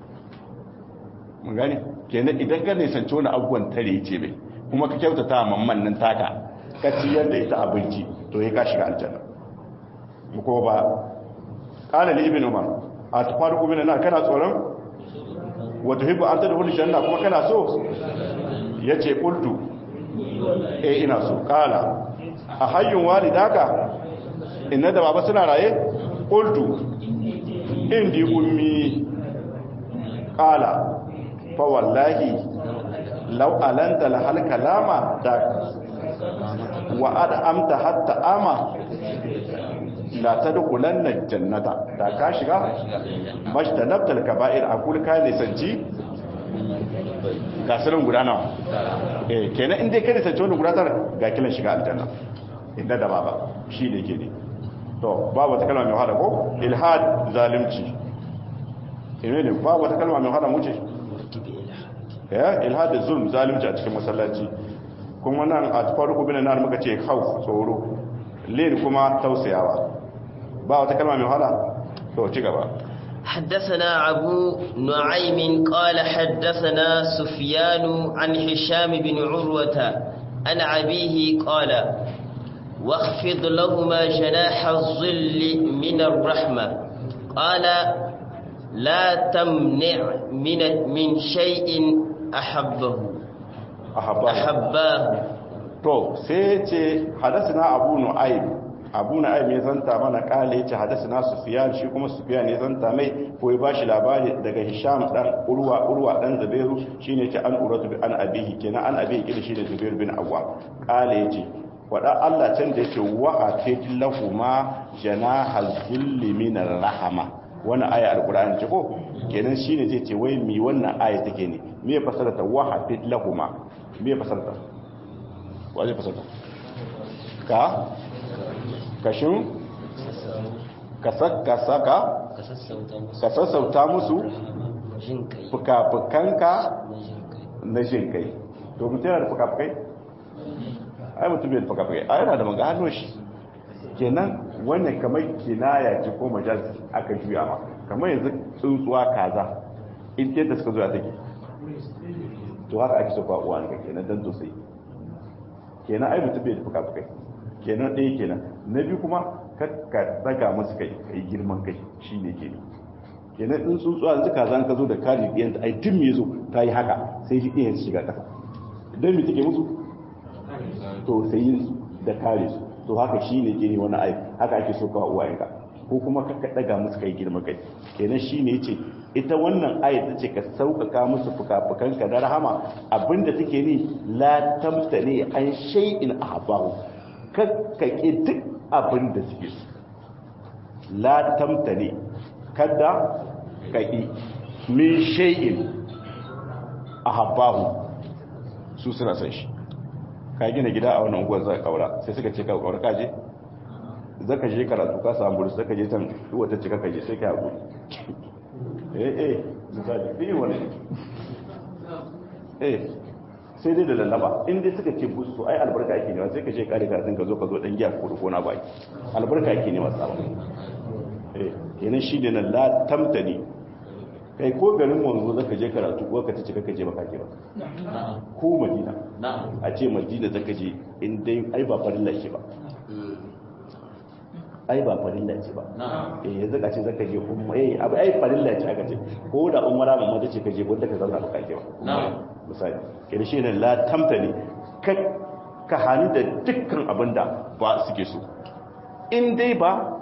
mun gane kenan idan ka nisanci wani abubuwan tare ce bai kuma ka kyautata mamman nan taka ka ciyar da ita abinci to ya ka shiga aljanna ko ba qala li ibn umar atfaru min na kana tsoron wa tuhibbu an tadkhul janna kuma kana so yace qultu eh ina so qala a hayyun walidaka inna da baba suna raye qultu indi ummi qala fa wallahi law alanta la hal kalama da wa ad'amta hatta ama la tadkhulanna jannata da ka shiga mashtanabtal kaba'ir akul ka nisanci gasirin guda nawa eh kenan inda ka nisanci wannan guda tara ga kilan shiga aljanna inda da baba shi ne ke ne to babu wata kalma mai wahala ko ilhad zalimci ine ne babu wata kalma mai wahala mu ce ya ilhad da zulm zalimci a cikin masallaci kuma nan a farko bin nan muka ce khauf tsoro lin kuma tausayawa ba wata kalma mai wahala to ci gaba حدثنا أبو نعيم قال حدثنا سفيان عن هشام بن عروة عن أبيه قال واخفض لهما جناح الظل من الرحمة قال لا تمنع من من شيء أحبه ahabba أحباه to sai ce hadasana abu nu'aym abu nu'aym ya zanta mana kale yace hadasana sufyan shi kuma sufyan ya zanta mai ko ya bashi labari daga hisham dan urwa urwa dan zubairu shine yace an uratu bi an abihi kenan an abihi kida shi da zubair bin awwa kale yace wada Allah can da yake wa atit lahuma janahal zulli min rahama wannan aya alqur'ani ce ko kenan shine zai ce wai mi wannan aya take ne me fasara ta wa atit lahuma me fasara ta wa zai fasara ka kashin ka saka saka ka sassauta musu ka sassauta musu jin kai fuka-fukanka na jin kai na jin kai to mutum yana da fuka-fukai ai mutum bai da fuka-fukai ai yana da manga hannun shi kenan wannan kamar kinaya ce ko majaz aka juya ma kamar yanzu tsuntsuwa kaza in ta yadda suka zuwa take to haka ake sofa uwa ne kenan dan sosai kenan ai mutum bai da fuka-fukai kenan ɗaya kenan na biyu kuma ka daga masu kai kai girman kai shi ne ke kenan in tsuntsuwa yanzu kaza ka zo da kari ɗiyanta ai tun me zo ta yi haka sai shi ɗiyan shiga ƙasa don me take musu to sai yin da kare su to haka shi ne ke ne wani ai haka ake so kawo uwayenka ko kuma ka daga musu kai girman kai kenan shi ne ce ita wannan ayat ta ce ka sauƙaƙa musu fuka-fukanka da rahama abinda take ni la tamtane an shay'in ahbahu kakkake duk abin da suke su la tamtane kada kaki min shay'in ahabbahu su suna san shi ka gina gida a wannan unguwar zaka kaura sai suka ce ka kaura ka je zaka je karatu ka samu burus zaka je can wata cika ka je sai ka haƙuri eh eh misali bi wani eh sai dai da lallaba in dai suka ce busu ai albarka ake nema sai ka je kare karatun ka zo ka zo dan giya ko ko na baki albarka ake nema tsaba eh kenan shi ne na la tamtani kai ko garin wanzu zaka je karatu ko ka ta cika ka je baka je ba ko madina na'am a ce madina zaka je in dai ai ba farilla ce ba ai ba farilla ce ba na'am eh yanzu ka ce zaka je umma eh abu ai farilla ce aka ce ko da umara ba mata ce ka je wanda ka zauna baka je ba na'am misali kenan shi ne la tamtani ka ka hani da dukkan abinda ba suke so in dai ba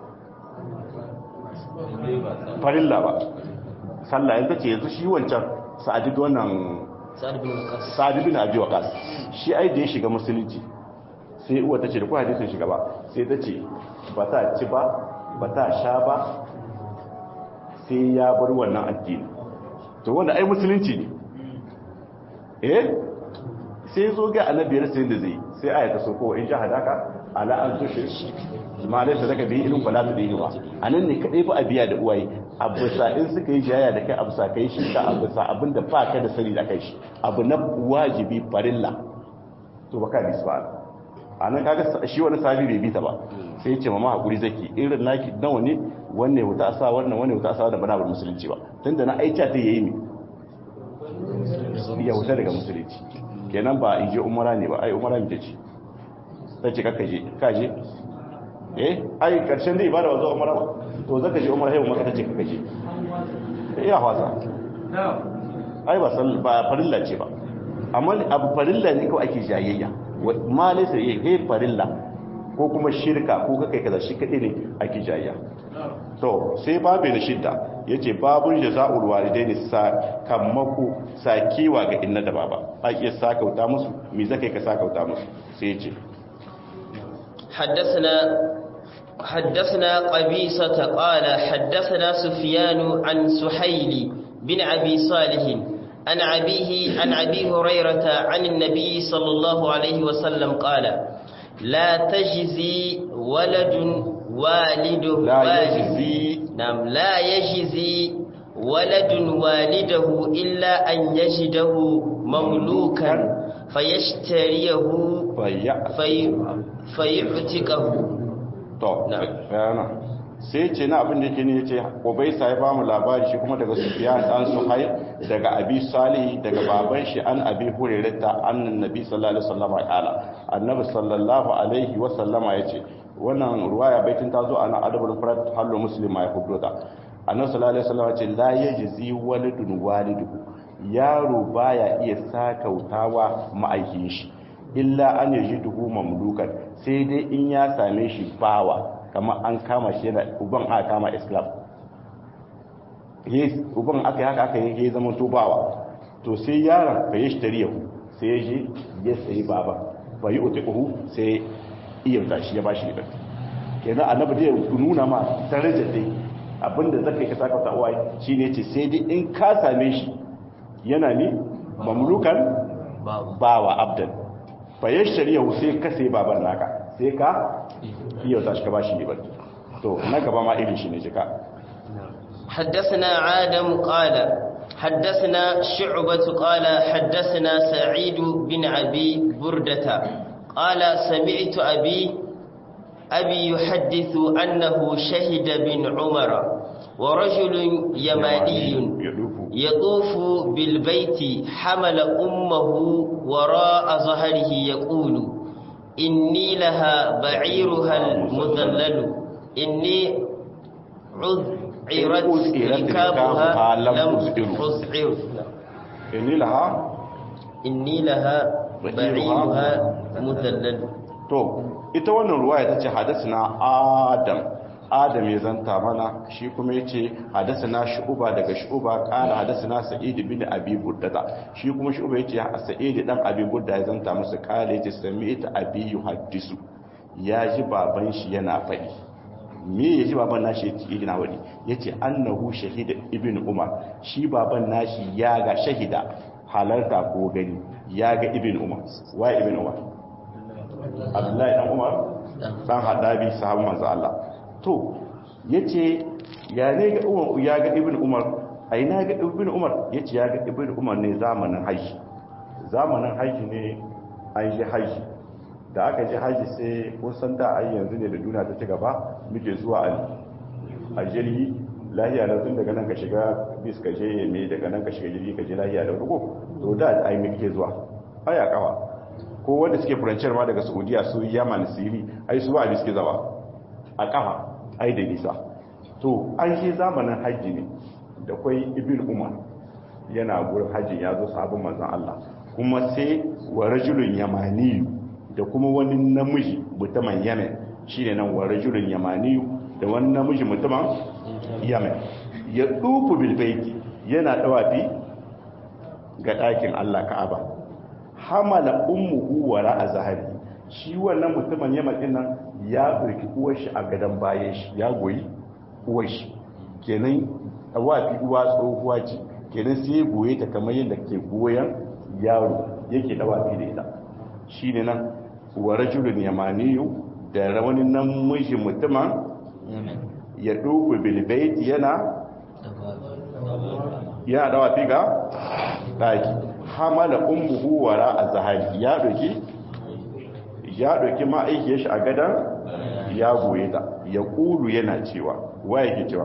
farilla ba sallah yanzu ce yanzu shi wancan sa'adi da wannan sa'ad bin waqas sa'adi bin abi waqas shi ai da ya shiga musulunci sai uwa ta ce da ko hadisin shiga ba sai ta ce ba ta ci ba ba ta sha ba sai ya bar wannan addini to wanda ai musulunci ne eh sai zo ga annabiyar sai da zai sai aya ta so ko in jahadaka ala an tushrik ma dai sadaka bi ilmin fala ta dihi ba anan ne kadai fa abiya da uwaye abusa in suka yi jaya da kai abusa kai shi ka abusa abinda ba ka da sani da kai shi abu na wajibi farilla to baka bi su ba anan kaga shi wani sabi bai bi ta ba sai ya ce mama hakuri zaki irin naki nawa ne wanne wuta asa wannan wanne wuta asa wannan bana bar musulunci ba tunda na aicha ta yayi mi ya wuta daga musulunci kenan ba in je umara ne ba ai umara ne ce ta ce kaka je ka je eh ai karshen da ibada wazo umara ba to zaka je umara sai maka ta ce kaka je iya wasa ai ba san ba farilla ce ba amma abu farilla ne kawai ake jayayya ma laysa yayi farilla ko kuma shirka ko kai kaza shi kadai ne ake jayayya to sai babu na shidda yace babun jazaa'ul walidaini sakamako sakewa ga inna da baba a iya sakauta musu me zakai ka sakauta musu sai yace حدثنا حدثنا قبيصة قال حدثنا سفيان عن سحيل بن أبي صالح عن أبيه عن أبي هريرة عن النبي صلى الله عليه وسلم قال لا تجزي ولد والده لا والد يجزي نعم لا يجزي ولد والده إلا أن يجده مملوكا فيشتريه fayya في فيعتقه to Na'am. bayana sai ce na abin da yake ne yace Ubaysa ya bamu labari shi kuma daga Sufyan dan Suhayl daga Abi Salih daga baban shi an Abi Hurairah annan Nabi sallallahu alaihi wasallam ala Annabi sallallahu alaihi wasallama yace wannan ruwaya baitin ta zo ana adabul furat hallu muslima ya hudo ta Annabi sallallahu alaihi wasallam yace la yajzi walidun waliduhu yaro baya iya sakautawa ma'aikin shi illa an yaji duhu mamlukan sai dai in ya same shi bawa kamar an kama shi yana uban aka kama islam yes uban aka yi haka aka yi ya zama to bawa to sai yaron ka yi shi yahu sai ya je ya sayi baba ba yi otikuhu sai iya tashi ya ba shi ribar kenan annabi da ya nuna ma darajar dai abinda zaka yi ka saka ta uwaye shine ce sai dai in ka same shi yana ni mamlukan babu bawa abdan fayyar shari'a sai ka sai baban naka sai ka iya ta shi ka bashi ne to na gaba ma irin shi ne jika حدثنا عادم قال حدثنا شعبة قال حدثنا سعيد بن أبي بردة قال سمعت أبي أبي يحدث أنه شهد بن عمر ورجل يماني ya dufu يطوف بالبيت حمل أمه وراء ظهره يقول إني لها بعيرها المذلل إني عذعرت عذعرت ركابها ركابها لم لم تذعر. تذعر inni laha إني لها بعيرها مذلل to ita wannan ruwaya ta ce hadasna adam adam ya zanta mana shi kuma ya ce hadasna shu'uba daga shu'uba kana hadasna sa'id bin abi burdata shi kuma shu'uba ya ce sa'id dan abi burda ya zanta musu kale ya ce sami'ta abi yuhaddisu ya ji baban shi yana faɗi me ya ji baban nashi ya ce yana faɗi ya ce annahu shahida ibn umar shi baban nashi ya ga shahida halarta ko gani ya ga ibn umar wa ibn umar abdullahi dan umar dan hadabi sahabban manzo Allah to yace ya ne ga umar ya ga ibn umar ai na ga ibn umar yace ya ga ibn umar ne zamanin haji zamanin haji ne an yi haji da aka ji haji sai kun san da ai yanzu ne da duniya ta ci gaba muke zuwa a jirgi lahiya da tun daga nan ka shiga bis ka je ne daga nan ka shiga jirgi ka je lahiya da rugo to da ai muke zuwa aya kawa ko wanda suke furanciyar ma daga saudiya su yaman siri ai su ba suke zawa a kafa ai da nisa to an shi zamanin hajji ne da kwai ibn umar yana gurin hajjin ya zo sabon manzan Allah kuma sai wa rajulun yamani da kuma wani namiji mutumin yemen shine nan wa rajulun yamani da wani namiji mutumin yemen ya dufu bilbaiti yana dawafi ga ɗakin Allah ka'aba hamala ummuhu wara a zahari shi wannan mutumin yaman din nan ya burki uwar shi a gadon bayan shi ya goyi uwar shi kenan wafi uwa tsohuwa ce kenan sai ya goye ta kamar yadda ke goyon yaro yake da wafi da ita shi ne nan wa rajulun yamaniyu da wani namiji mutumin ya dubu bilbaiti yana yana da wafi ga daki hamala ummuhu wara a zahari ya doki ya doki ma'aikiyar shi a gadan ya goye ta ya kulu yana cewa wa yake cewa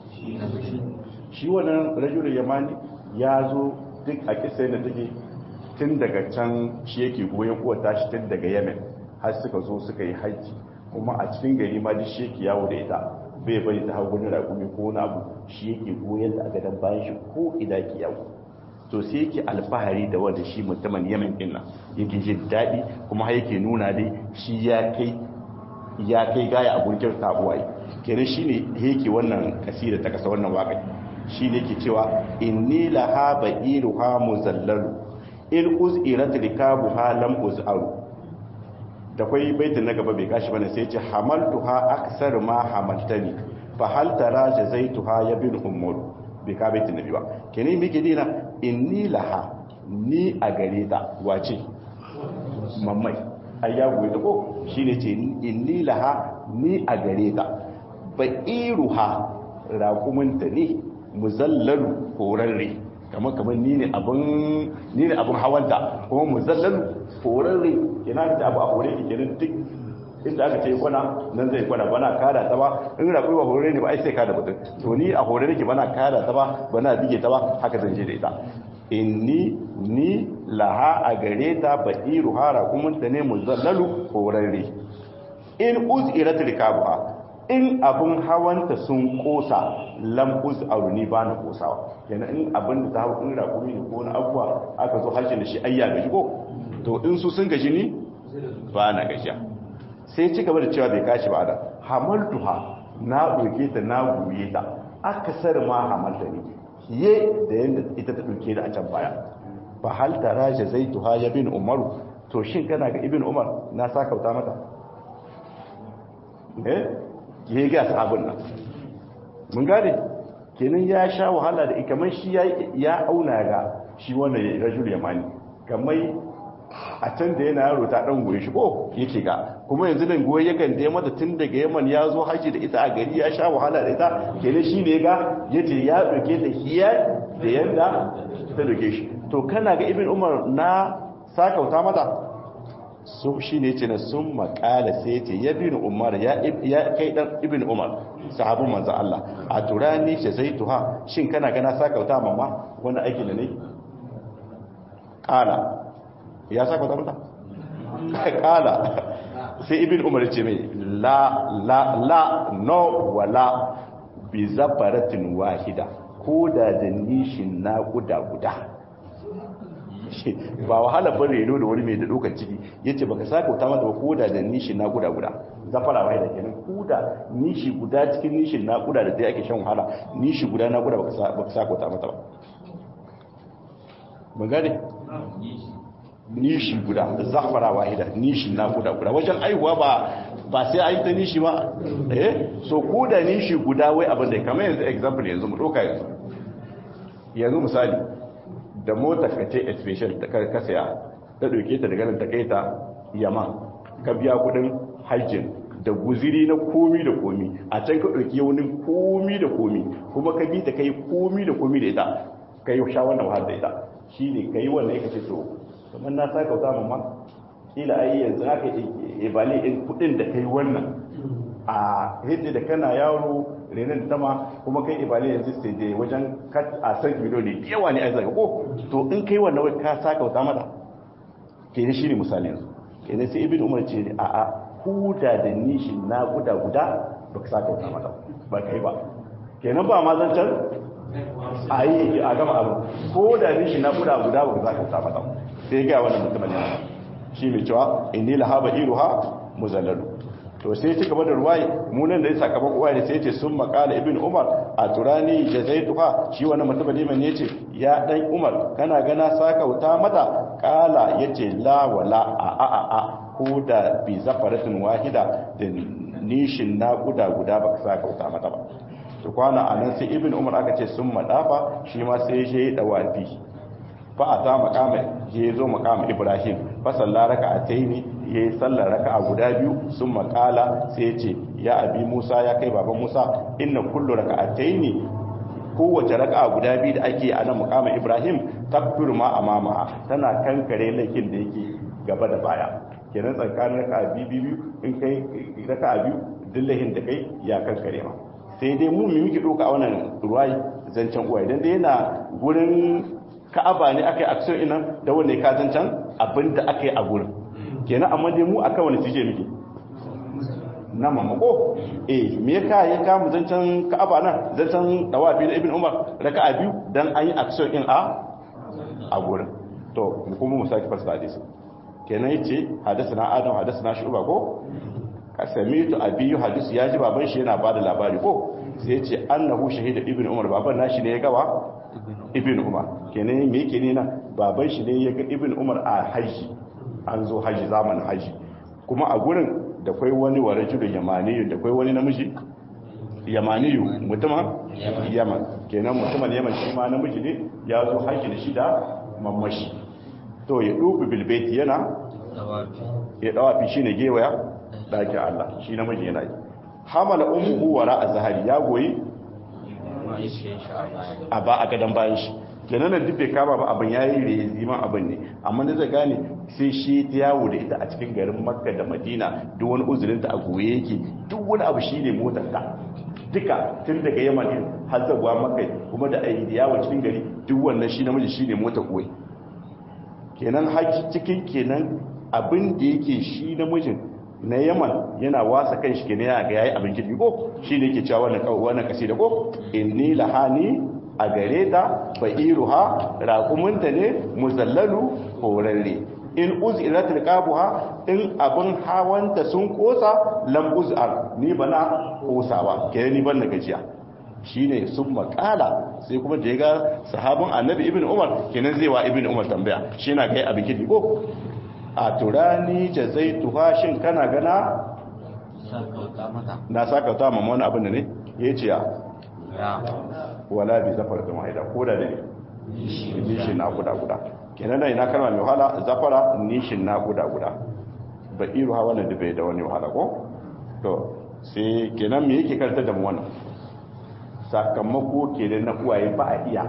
shi wannan rajulun yamani ya zo duk a kisa yana take tun daga can shi yake goyon kuwa tashi tun daga yemen har suka zo suka yi haji kuma a cikin gari ma duk shi yake yawo da ita bai bari ta hau wani rakumi ko na abu shi yake goyon da a gadon bayan shi ko ina ke yawo to sai yake alfahari da wanda shi mutumin yemen din nan yake jin daɗi kuma har yake nuna dai shi ya kai ya kai gaya abun kyauta uwaye kenan shine yake wannan kasida ta kasa wannan waƙa shine yake cewa inni laha ba'iruha muzallalu in uz'irat rikabuha lam uz'aru da kwai baitin na gaba bai gashi bane sai ce hamaltuha aksar ma hamaltani fa hal tara jazaituha ya bin ummur bai ka baitin nabi ba kenan mike dina inni laha ni a gare ta wace mammai ai ya goyi ta ko shine ce inni laha ni a gare ta ba'iruha raqumunta ne muzallalu horarre kamar kamar ni ne abin ni ne abin hawanta kuma muzallalu horarre kina da abu a hore ki kenan duk inda aka ce kwana nan zai kwana bana kada ta ba in rabu ba hore ne ba ai sai kada mutum to ni a hore nake bana kada ta ba bana bige ta ba haka zan je da ita inni ni laha a gare ta badiru hara kuma ta ne muzallalu horarre in uzirat rikabuha in abin hawanta sun kosa lambus auni ba na kosawa yana in abin da ta hau in rakumi ne ko na abuwa aka zo harshen da shi ayya gaji ko to in su sun gaji ni ba na gajiya sai ci gaba da cewa bai kashi ba da hamaltuha na ɗauke ta na goye ta aka sar ma hamalta ne ye da yadda ita ta ɗauke da a can baya ba hal tara jazaituha ya bin umaru to shin kana ga ibn umar na sa kauta mata eh ya ga sahabin nan mun gane kenan ya sha wahala da kamar shi ya auna ga shi wannan rajul yamani kamar a can da yana yaro ta dan goye shi ko yake ga kuma yanzu nan goye ya gande mata tun daga yaman ya zo haji da ita a gari ya sha wahala da ita kenan shi ne ga yace ya doke da hiya da yanda ta doke shi to kana ga ibn umar na sakauta mata so shi ne ce na sun makala sai ce ya bin umar ya kai dan ibn umar sahabin manzan Allah a turani ce zai tuha shin kana gana sakauta mamma wani aiki da ne kala ya sakauta mata kala sai ibn umar ce mai la la la no wala bi zafaratin wahida ko da da nishin na guda guda ba wahala bane reno da wani mai da dokar ciki yace baka saka wuta mata ba koda da nishi na guda guda zafara bai da kenan koda nishi guda cikin nishin na guda da dai ake shan wahala nishi guda na guda baka baka saka wuta mata ba mun gane nishi guda zafara wahida nishi na guda guda wajen aihuwa ba ba sai ai ta nishi ba eh so koda nishi guda wai abin da kamar yanzu example yanzu mu doka yanzu yanzu misali da motar ka ce expression ta ka saya ta ɗauke ta daga nan ta kai ta yaman ka biya kudin hajjin da guziri na komi da komi a can ka ɗauki wani komi da komi kuma ka bi ta kai komi da komi da ita ka yi sha wannan wahal da ita shi ne ka yi wannan ya kace to kamar na sa kauta mamma kila ai yanzu aka ibali in kudin da kai wannan a hidda da kana yaro renin tama kuma kai ibali yanzu sai dai wajen a san kilo ne yawa ne ai zaka ko to in kai wannan wai ka sa kauta mata kenan shine misali yanzu kenan sai ibn umar ce a a huda da nishin na guda guda baka sa kauta mata ba kai ba kenan ba ma zancan a yi a gama abu ko da nishin na guda guda baka sa kauta mata sai ga wannan mutumin yana shi mai cewa inni lahaba iruha muzallalu to sai ci gaba da ruwaye munan da ya sakamakon uwa ne sai ce sun makala ibn umar a turani jazaituha shi wannan mutum liman ne ce ya dan umar kana gana sakauta mata kala yace la wala a a a a ko da bi zafaratin wahida da nishin naƙuda guda baka sakauta mata ba to kwana anan sai ibn umar aka ce sun madafa shi ma sai ya yi dawafi fa a ta makama ya zo makama ibrahim fa sallah raka'ataini ya yi sallar raka'a guda biyu sun makala sai ya ce ya abi musa ya kai baban musa inna kullu raka'ataini kowace raka'a guda biyu da ake a nan makama ibrahim takfir ma amama tana kankare laifin da yake gaba da baya kenan tsakanin raka'a biyu biyu in kai raka'a biyu dillahin da kai ya kankare ma sai dai mu muke doka a wannan ruwai zancen uwa idan dai yana gurin ka'aba ne aka yi action ina da wanda ya kazan can abinda aka yi a gurin kenan amma dai mu aka wani cije muke na mamako eh me ya ka ya kamu zancen ka'aba nan zancen dawafi da ibn umar raka'a biyu dan an yi action in a a gurin to mu kuma mu saki fasara hadisi kenan yace hadathana adam hadathana shuba ko kasamitu abiyu hadisi ya ji baban shi yana bada labari ko sai yace annahu shahida ibn umar baban nashi ne ya gawa ibn umar kenan me yake ne na baban shi ne ya ga ibn umar a haji an zo haji zamanin haji kuma a gurin da kwai wani warajulun yamaniyu da kwai wani namiji yamaniyu mutuma yaman kenan mutumin yaman shi ma namiji ne ya zo haji da shi da mamashi to ya dubi bilbeti yana ya dawafi shi ne gewaya ɗakin allah shi namiji yana yi hamala umuhu wara a zahari ya goyi a ba a gadon bayan shi kenan duk bai kama ba abin yayi reziman abin ne amma da zai gane sai shi ta yawo da ita a cikin garin makka da madina duk wani uzurin ta a goye yake duk wani abu shi ne motar ta duka tun daga yaman din har zaguwa makka kuma da ayi da yawo cikin gari duk wannan shi namiji shi ne motar goye kenan haji cikin kenan abin da yake shi namijin na yaman yana wasa kan shi kenan yana ga yayi abin kirki ko shi ne yake cewa wannan wannan kasida ko inni lahani a gare ta ba'iruha raƙuminta ne muzallalu horarre in uz'irat riqabuha in abin hawanta sun kosa lam uz'ar ni bana kosa ba kenan ni ban na gajiya shine sun makala sai kuma da ya ga sahabin annabi ibn umar kenan zai wa ibn umar tambaya shi na kai abin kirki ko a turani jazaituha shin kana gana na sakauta mamma wani abin da ne ya ce ya wala bi zafar da mahida ko da ne nishin na guda guda kenan da ina kalma mai wahala zafara nishin na guda guda ba iru ha wannan da bai da wani wahala ko to sai kenan me yake karanta da mu wannan sakamako kenan na uwaye ba a iya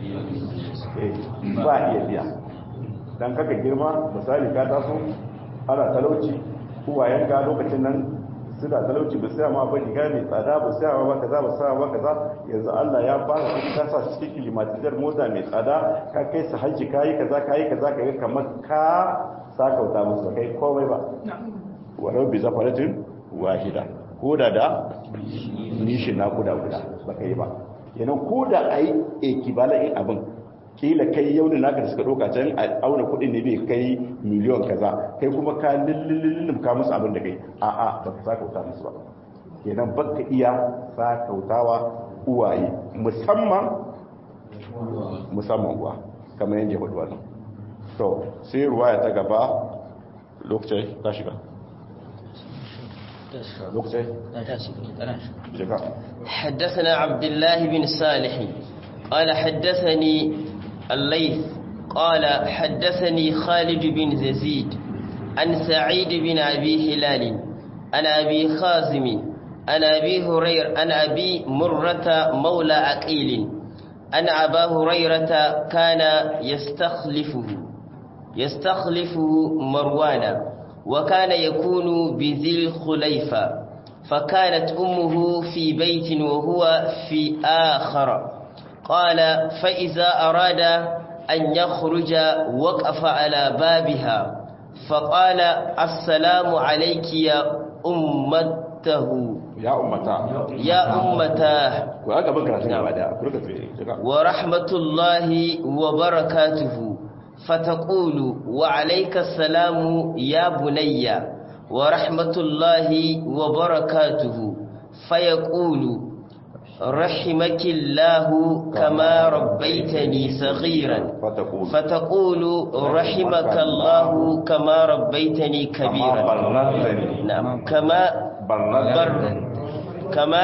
ba a iya biya dan kaka girma misali ka taso ana talauci uwayen ga lokacin nan suna talauci ba sai ma ba riga mai tsada ba sai ma kaza ba sai ma kaza yanzu Allah ya ba ka kudi ka sa cikin kilimatizar mota mai tsada ka kai su haji kai kaza kai kaza kai kamar ka sakauta musu ba kai komai ba walau bi zafaratin wahida koda da nishin na kuda guda ba kai ba kenan koda ai ekibalin abin kila kai yau da naka da suka doka can a auna kudin ne bai kai miliyon kaza kai kuma ka lullulun ka musu abin da kai a'a ba ka sakauta musu ba kenan ba ka iya sakautawa uwaye musamman musamman uwa kamar yanke hudu wannan to sai ruwaya ta gaba lokacin ta shiga lokacin shiga حدثنا عبد الله بن صالح قال حدثني الليث قال حدثني خالد بن يزيد عن سعيد بن أبي هلال عن أبي خازم عن أبي هريرة عن أبي مرة مولى عقيل أن أبا هريرة كان يستخلفه يستخلفه مروان وكان يكون بذي الخليفة فكانت أمه في بيت وهو في آخر قال فإذا أراد أن يخرج وقف على بابها فقال السلام عليك يا أمته ya ummata يا أمته ku aka ban karatun gaba daya ku rika tsaye daga ورحمة الله وبركاته فتقول وعليك السلام يا بني ورحمة الله وبركاته فيقول رحمك الله كما ربيتني صغيرا fatakulu فتقول رحمك الله كما ربيتني kama كبيرا barrantani نعم كما barrantani بر كما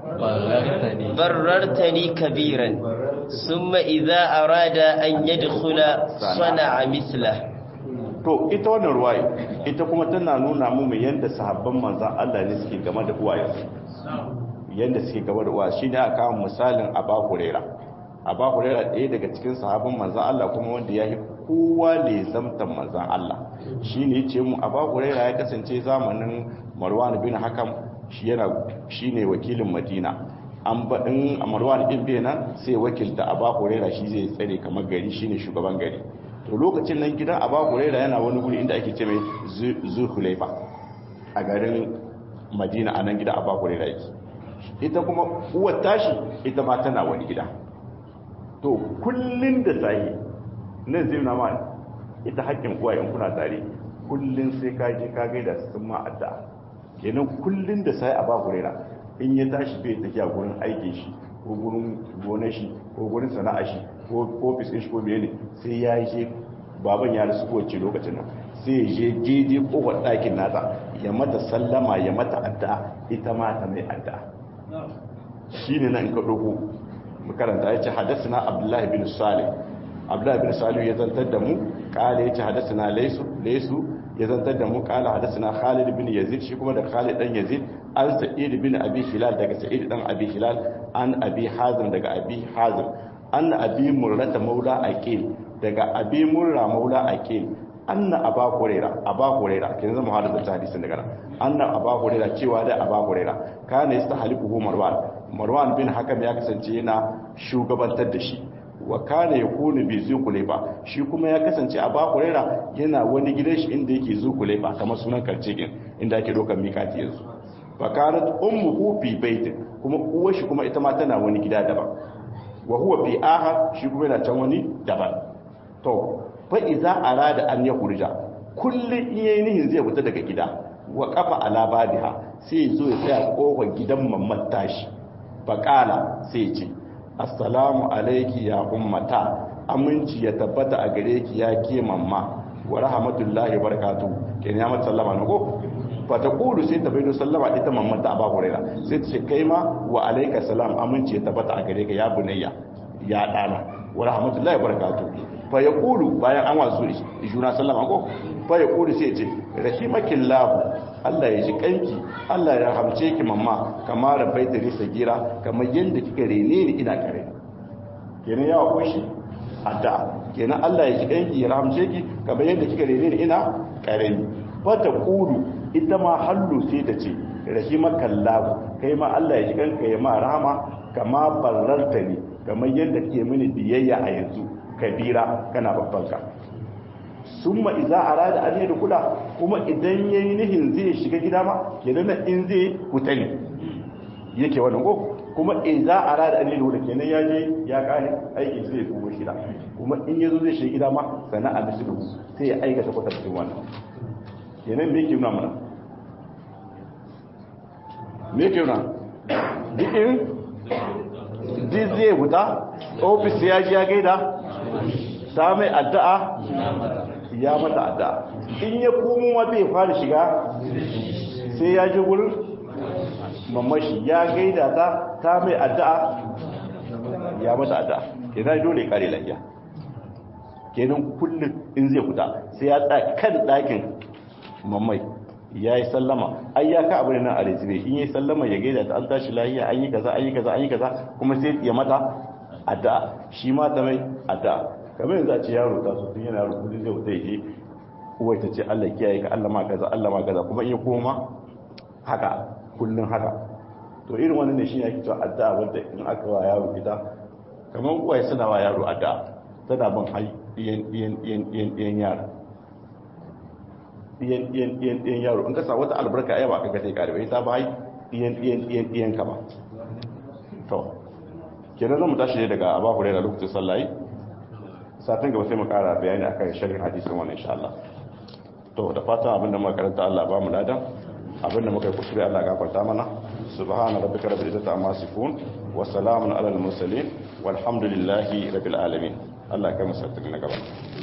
بلغتني بررتني كبيرا ثم إذا أراد أن يدخل صنع مثله to ita wannan ruwaye ita kuma tana nuna mu mai yanda sahabban manzan Allah ne suke game da uwayensu yanda suke game da uwa shine aka kawo misalin Aba Huraira Aba Huraira ɗaya daga cikin sahabban manzan Allah kuma wanda ya yi kowa ne zamtan manzan Allah shine yace mu Aba Huraira ya kasance zamanin Marwan bin Hakam shi yana shine wakilin Madina an baɗin a Marwan bin Bena sai wakilta Aba Huraira shi zai tsare kamar gari shine shugaban gari to lokacin nan gidan Aba Huraira yana wani guri inda ake ce mai Zulhulaifa a garin Madina a nan gidan Aba Huraira yake ita kuma uwar tashi ita ma tana wani gida to kullun da sahi nan zai na ma ita haƙƙin uwa in kuna tare kullun sai ka je ka gaida su sun ma addu'a kenan kullun da sahi a ba gurera in ya tashi bai tafiya gurin aikin shi ko gurin gonar shi ko gurin sana'a shi ko ofis ɗin shi ko mene sai ya je baban ya rasu kowace lokacin nan sai ya je jeje kofar ɗakin nata ya mata sallama ya mata addu'a ita ma ta mai addu'a shi ne nan ka ɗauko makaranta ya ce hadasina abdullahi bin salih abdullahi bin salih ya zantar da mu ƙala ya ce hadasina laisu ya zantar da mu ƙala hadasina khalid bin yazid shi kuma da khalid ɗan yazid an sa'id bin abi hilal daga sa'id ɗan abi hilal an abi hazim daga abi hazim an abi murrata maula aqil daga abi murra maula aqil anna aba huraira aba huraira kin zama hada da hadisin daga nan anna aba huraira cewa da aba huraira kana yastahliquhu marwan marwan bin hakam ya kasance yana shugabantar da shi wa kana yakunu bi zukulayba shi kuma ya kasance aba huraira yana wani gidan shi inda yake zukulayba kamar sunan karce din inda ake dokar mikati yanzu fa kanat ummuhu fi bait kuma uwar shi kuma ita ma tana wani gida daban wa huwa fi ahad shi kuma yana can wani daban to fa'iza a rada an ya hurja kullum iya nihin zai fita daga gida wa kafa alabadiha sai zo ya tsaya kofar gidan mamman tashi faƙala sai ce assalamu alaiki ya ummata aminci ya tabbata a gare ki ya ke mamma wa rahmatullahi barkatu ke ne ya mata sallama na ko fata kudu sai ta baido sallama ita mamman ta aba huraira sai ta ce kai ma wa alaika salam aminci ya tabbata a gare ka ya bunayya ya dana wa rahmatullahi barakatuh fa yaqulu bayan an wasu juna sallama ko fa yaqulu sai ce rahimakillahu Allah ya ji kanki Allah ya rahamce ki mamma kamar rabbaita ni sagira kamar yanda kika rene ni ina kare kenan yawa ko shi adda kenan Allah ya ji kanki ya rahamce ki kamar yanda kika rene ni ina kare fa taqulu ita ma hallu sai ta ce rahimakallahu kai ma Allah ya ji kanka ya ma rahama kama barrarta ni kamar yadda ke mini biyayya a yanzu kabira kana babban ka summa idza arada an yi kula kuma idan yayi nihin zai shiga gida ma kenan in zai huta ne yake wannan ko kuma idza arada an yi kula kenan ya je ya kare aiki sai ya kuma shida kuma in yazo zai shiga gida ma sana'a da shi sai ya aikata kwatancin wannan kenan me yake nuna mana me yake nuna duk irin duk zai huta ofis ya ji ya gaida ta mai addu'a ya mata addu'a in ya komo ma bai fara shiga sai ya ji wurin mamashi ya gaida ta ta mai addu'a ya mata addu'a yana dole ya kare lafiya kenan kullum in zai fita sai ya tsaya kan ɗakin mammai ya yi sallama ai ya ka abin nan a rezibe in yi sallama ya gaida ta an tashi lahiya an yi kaza an yi kaza an yi kaza kuma sai ya mata adda shi ma ta mai adda kamar yanzu a ce yaro ta so tun yana yaro kullum zai wuta je uwai ta ce Allah kiyaye ka Allah ma kaza Allah ma kaza kuma in ya koma haka kullum haka to irin wannan ne shi ne ake cewa adda wanda in aka wa yaro ita kamar uwaye suna wa yaro adda tana bin hai iyan iyan iyan iyan iyan yara iyan iyan iyan iyan yaro in ka sa wata albarka ai ba ka ga sai kare ita ba hai iyan iyan iyan iyan kama to kenan zan mu tashi ne daga Abu Hurairah lokacin sallahi satin gaba sai mu kara bayani akan sharhin hadisin wannan insha Allah to da fatan abinda muka karanta Allah ba mu ladan abinda muka yi kusuri Allah gafarta mana subhana rabbika rabbil izzati amma yasifun wa salamun alal mursalin walhamdulillahi rabbil alamin Allah ya kai mu sattin na gaba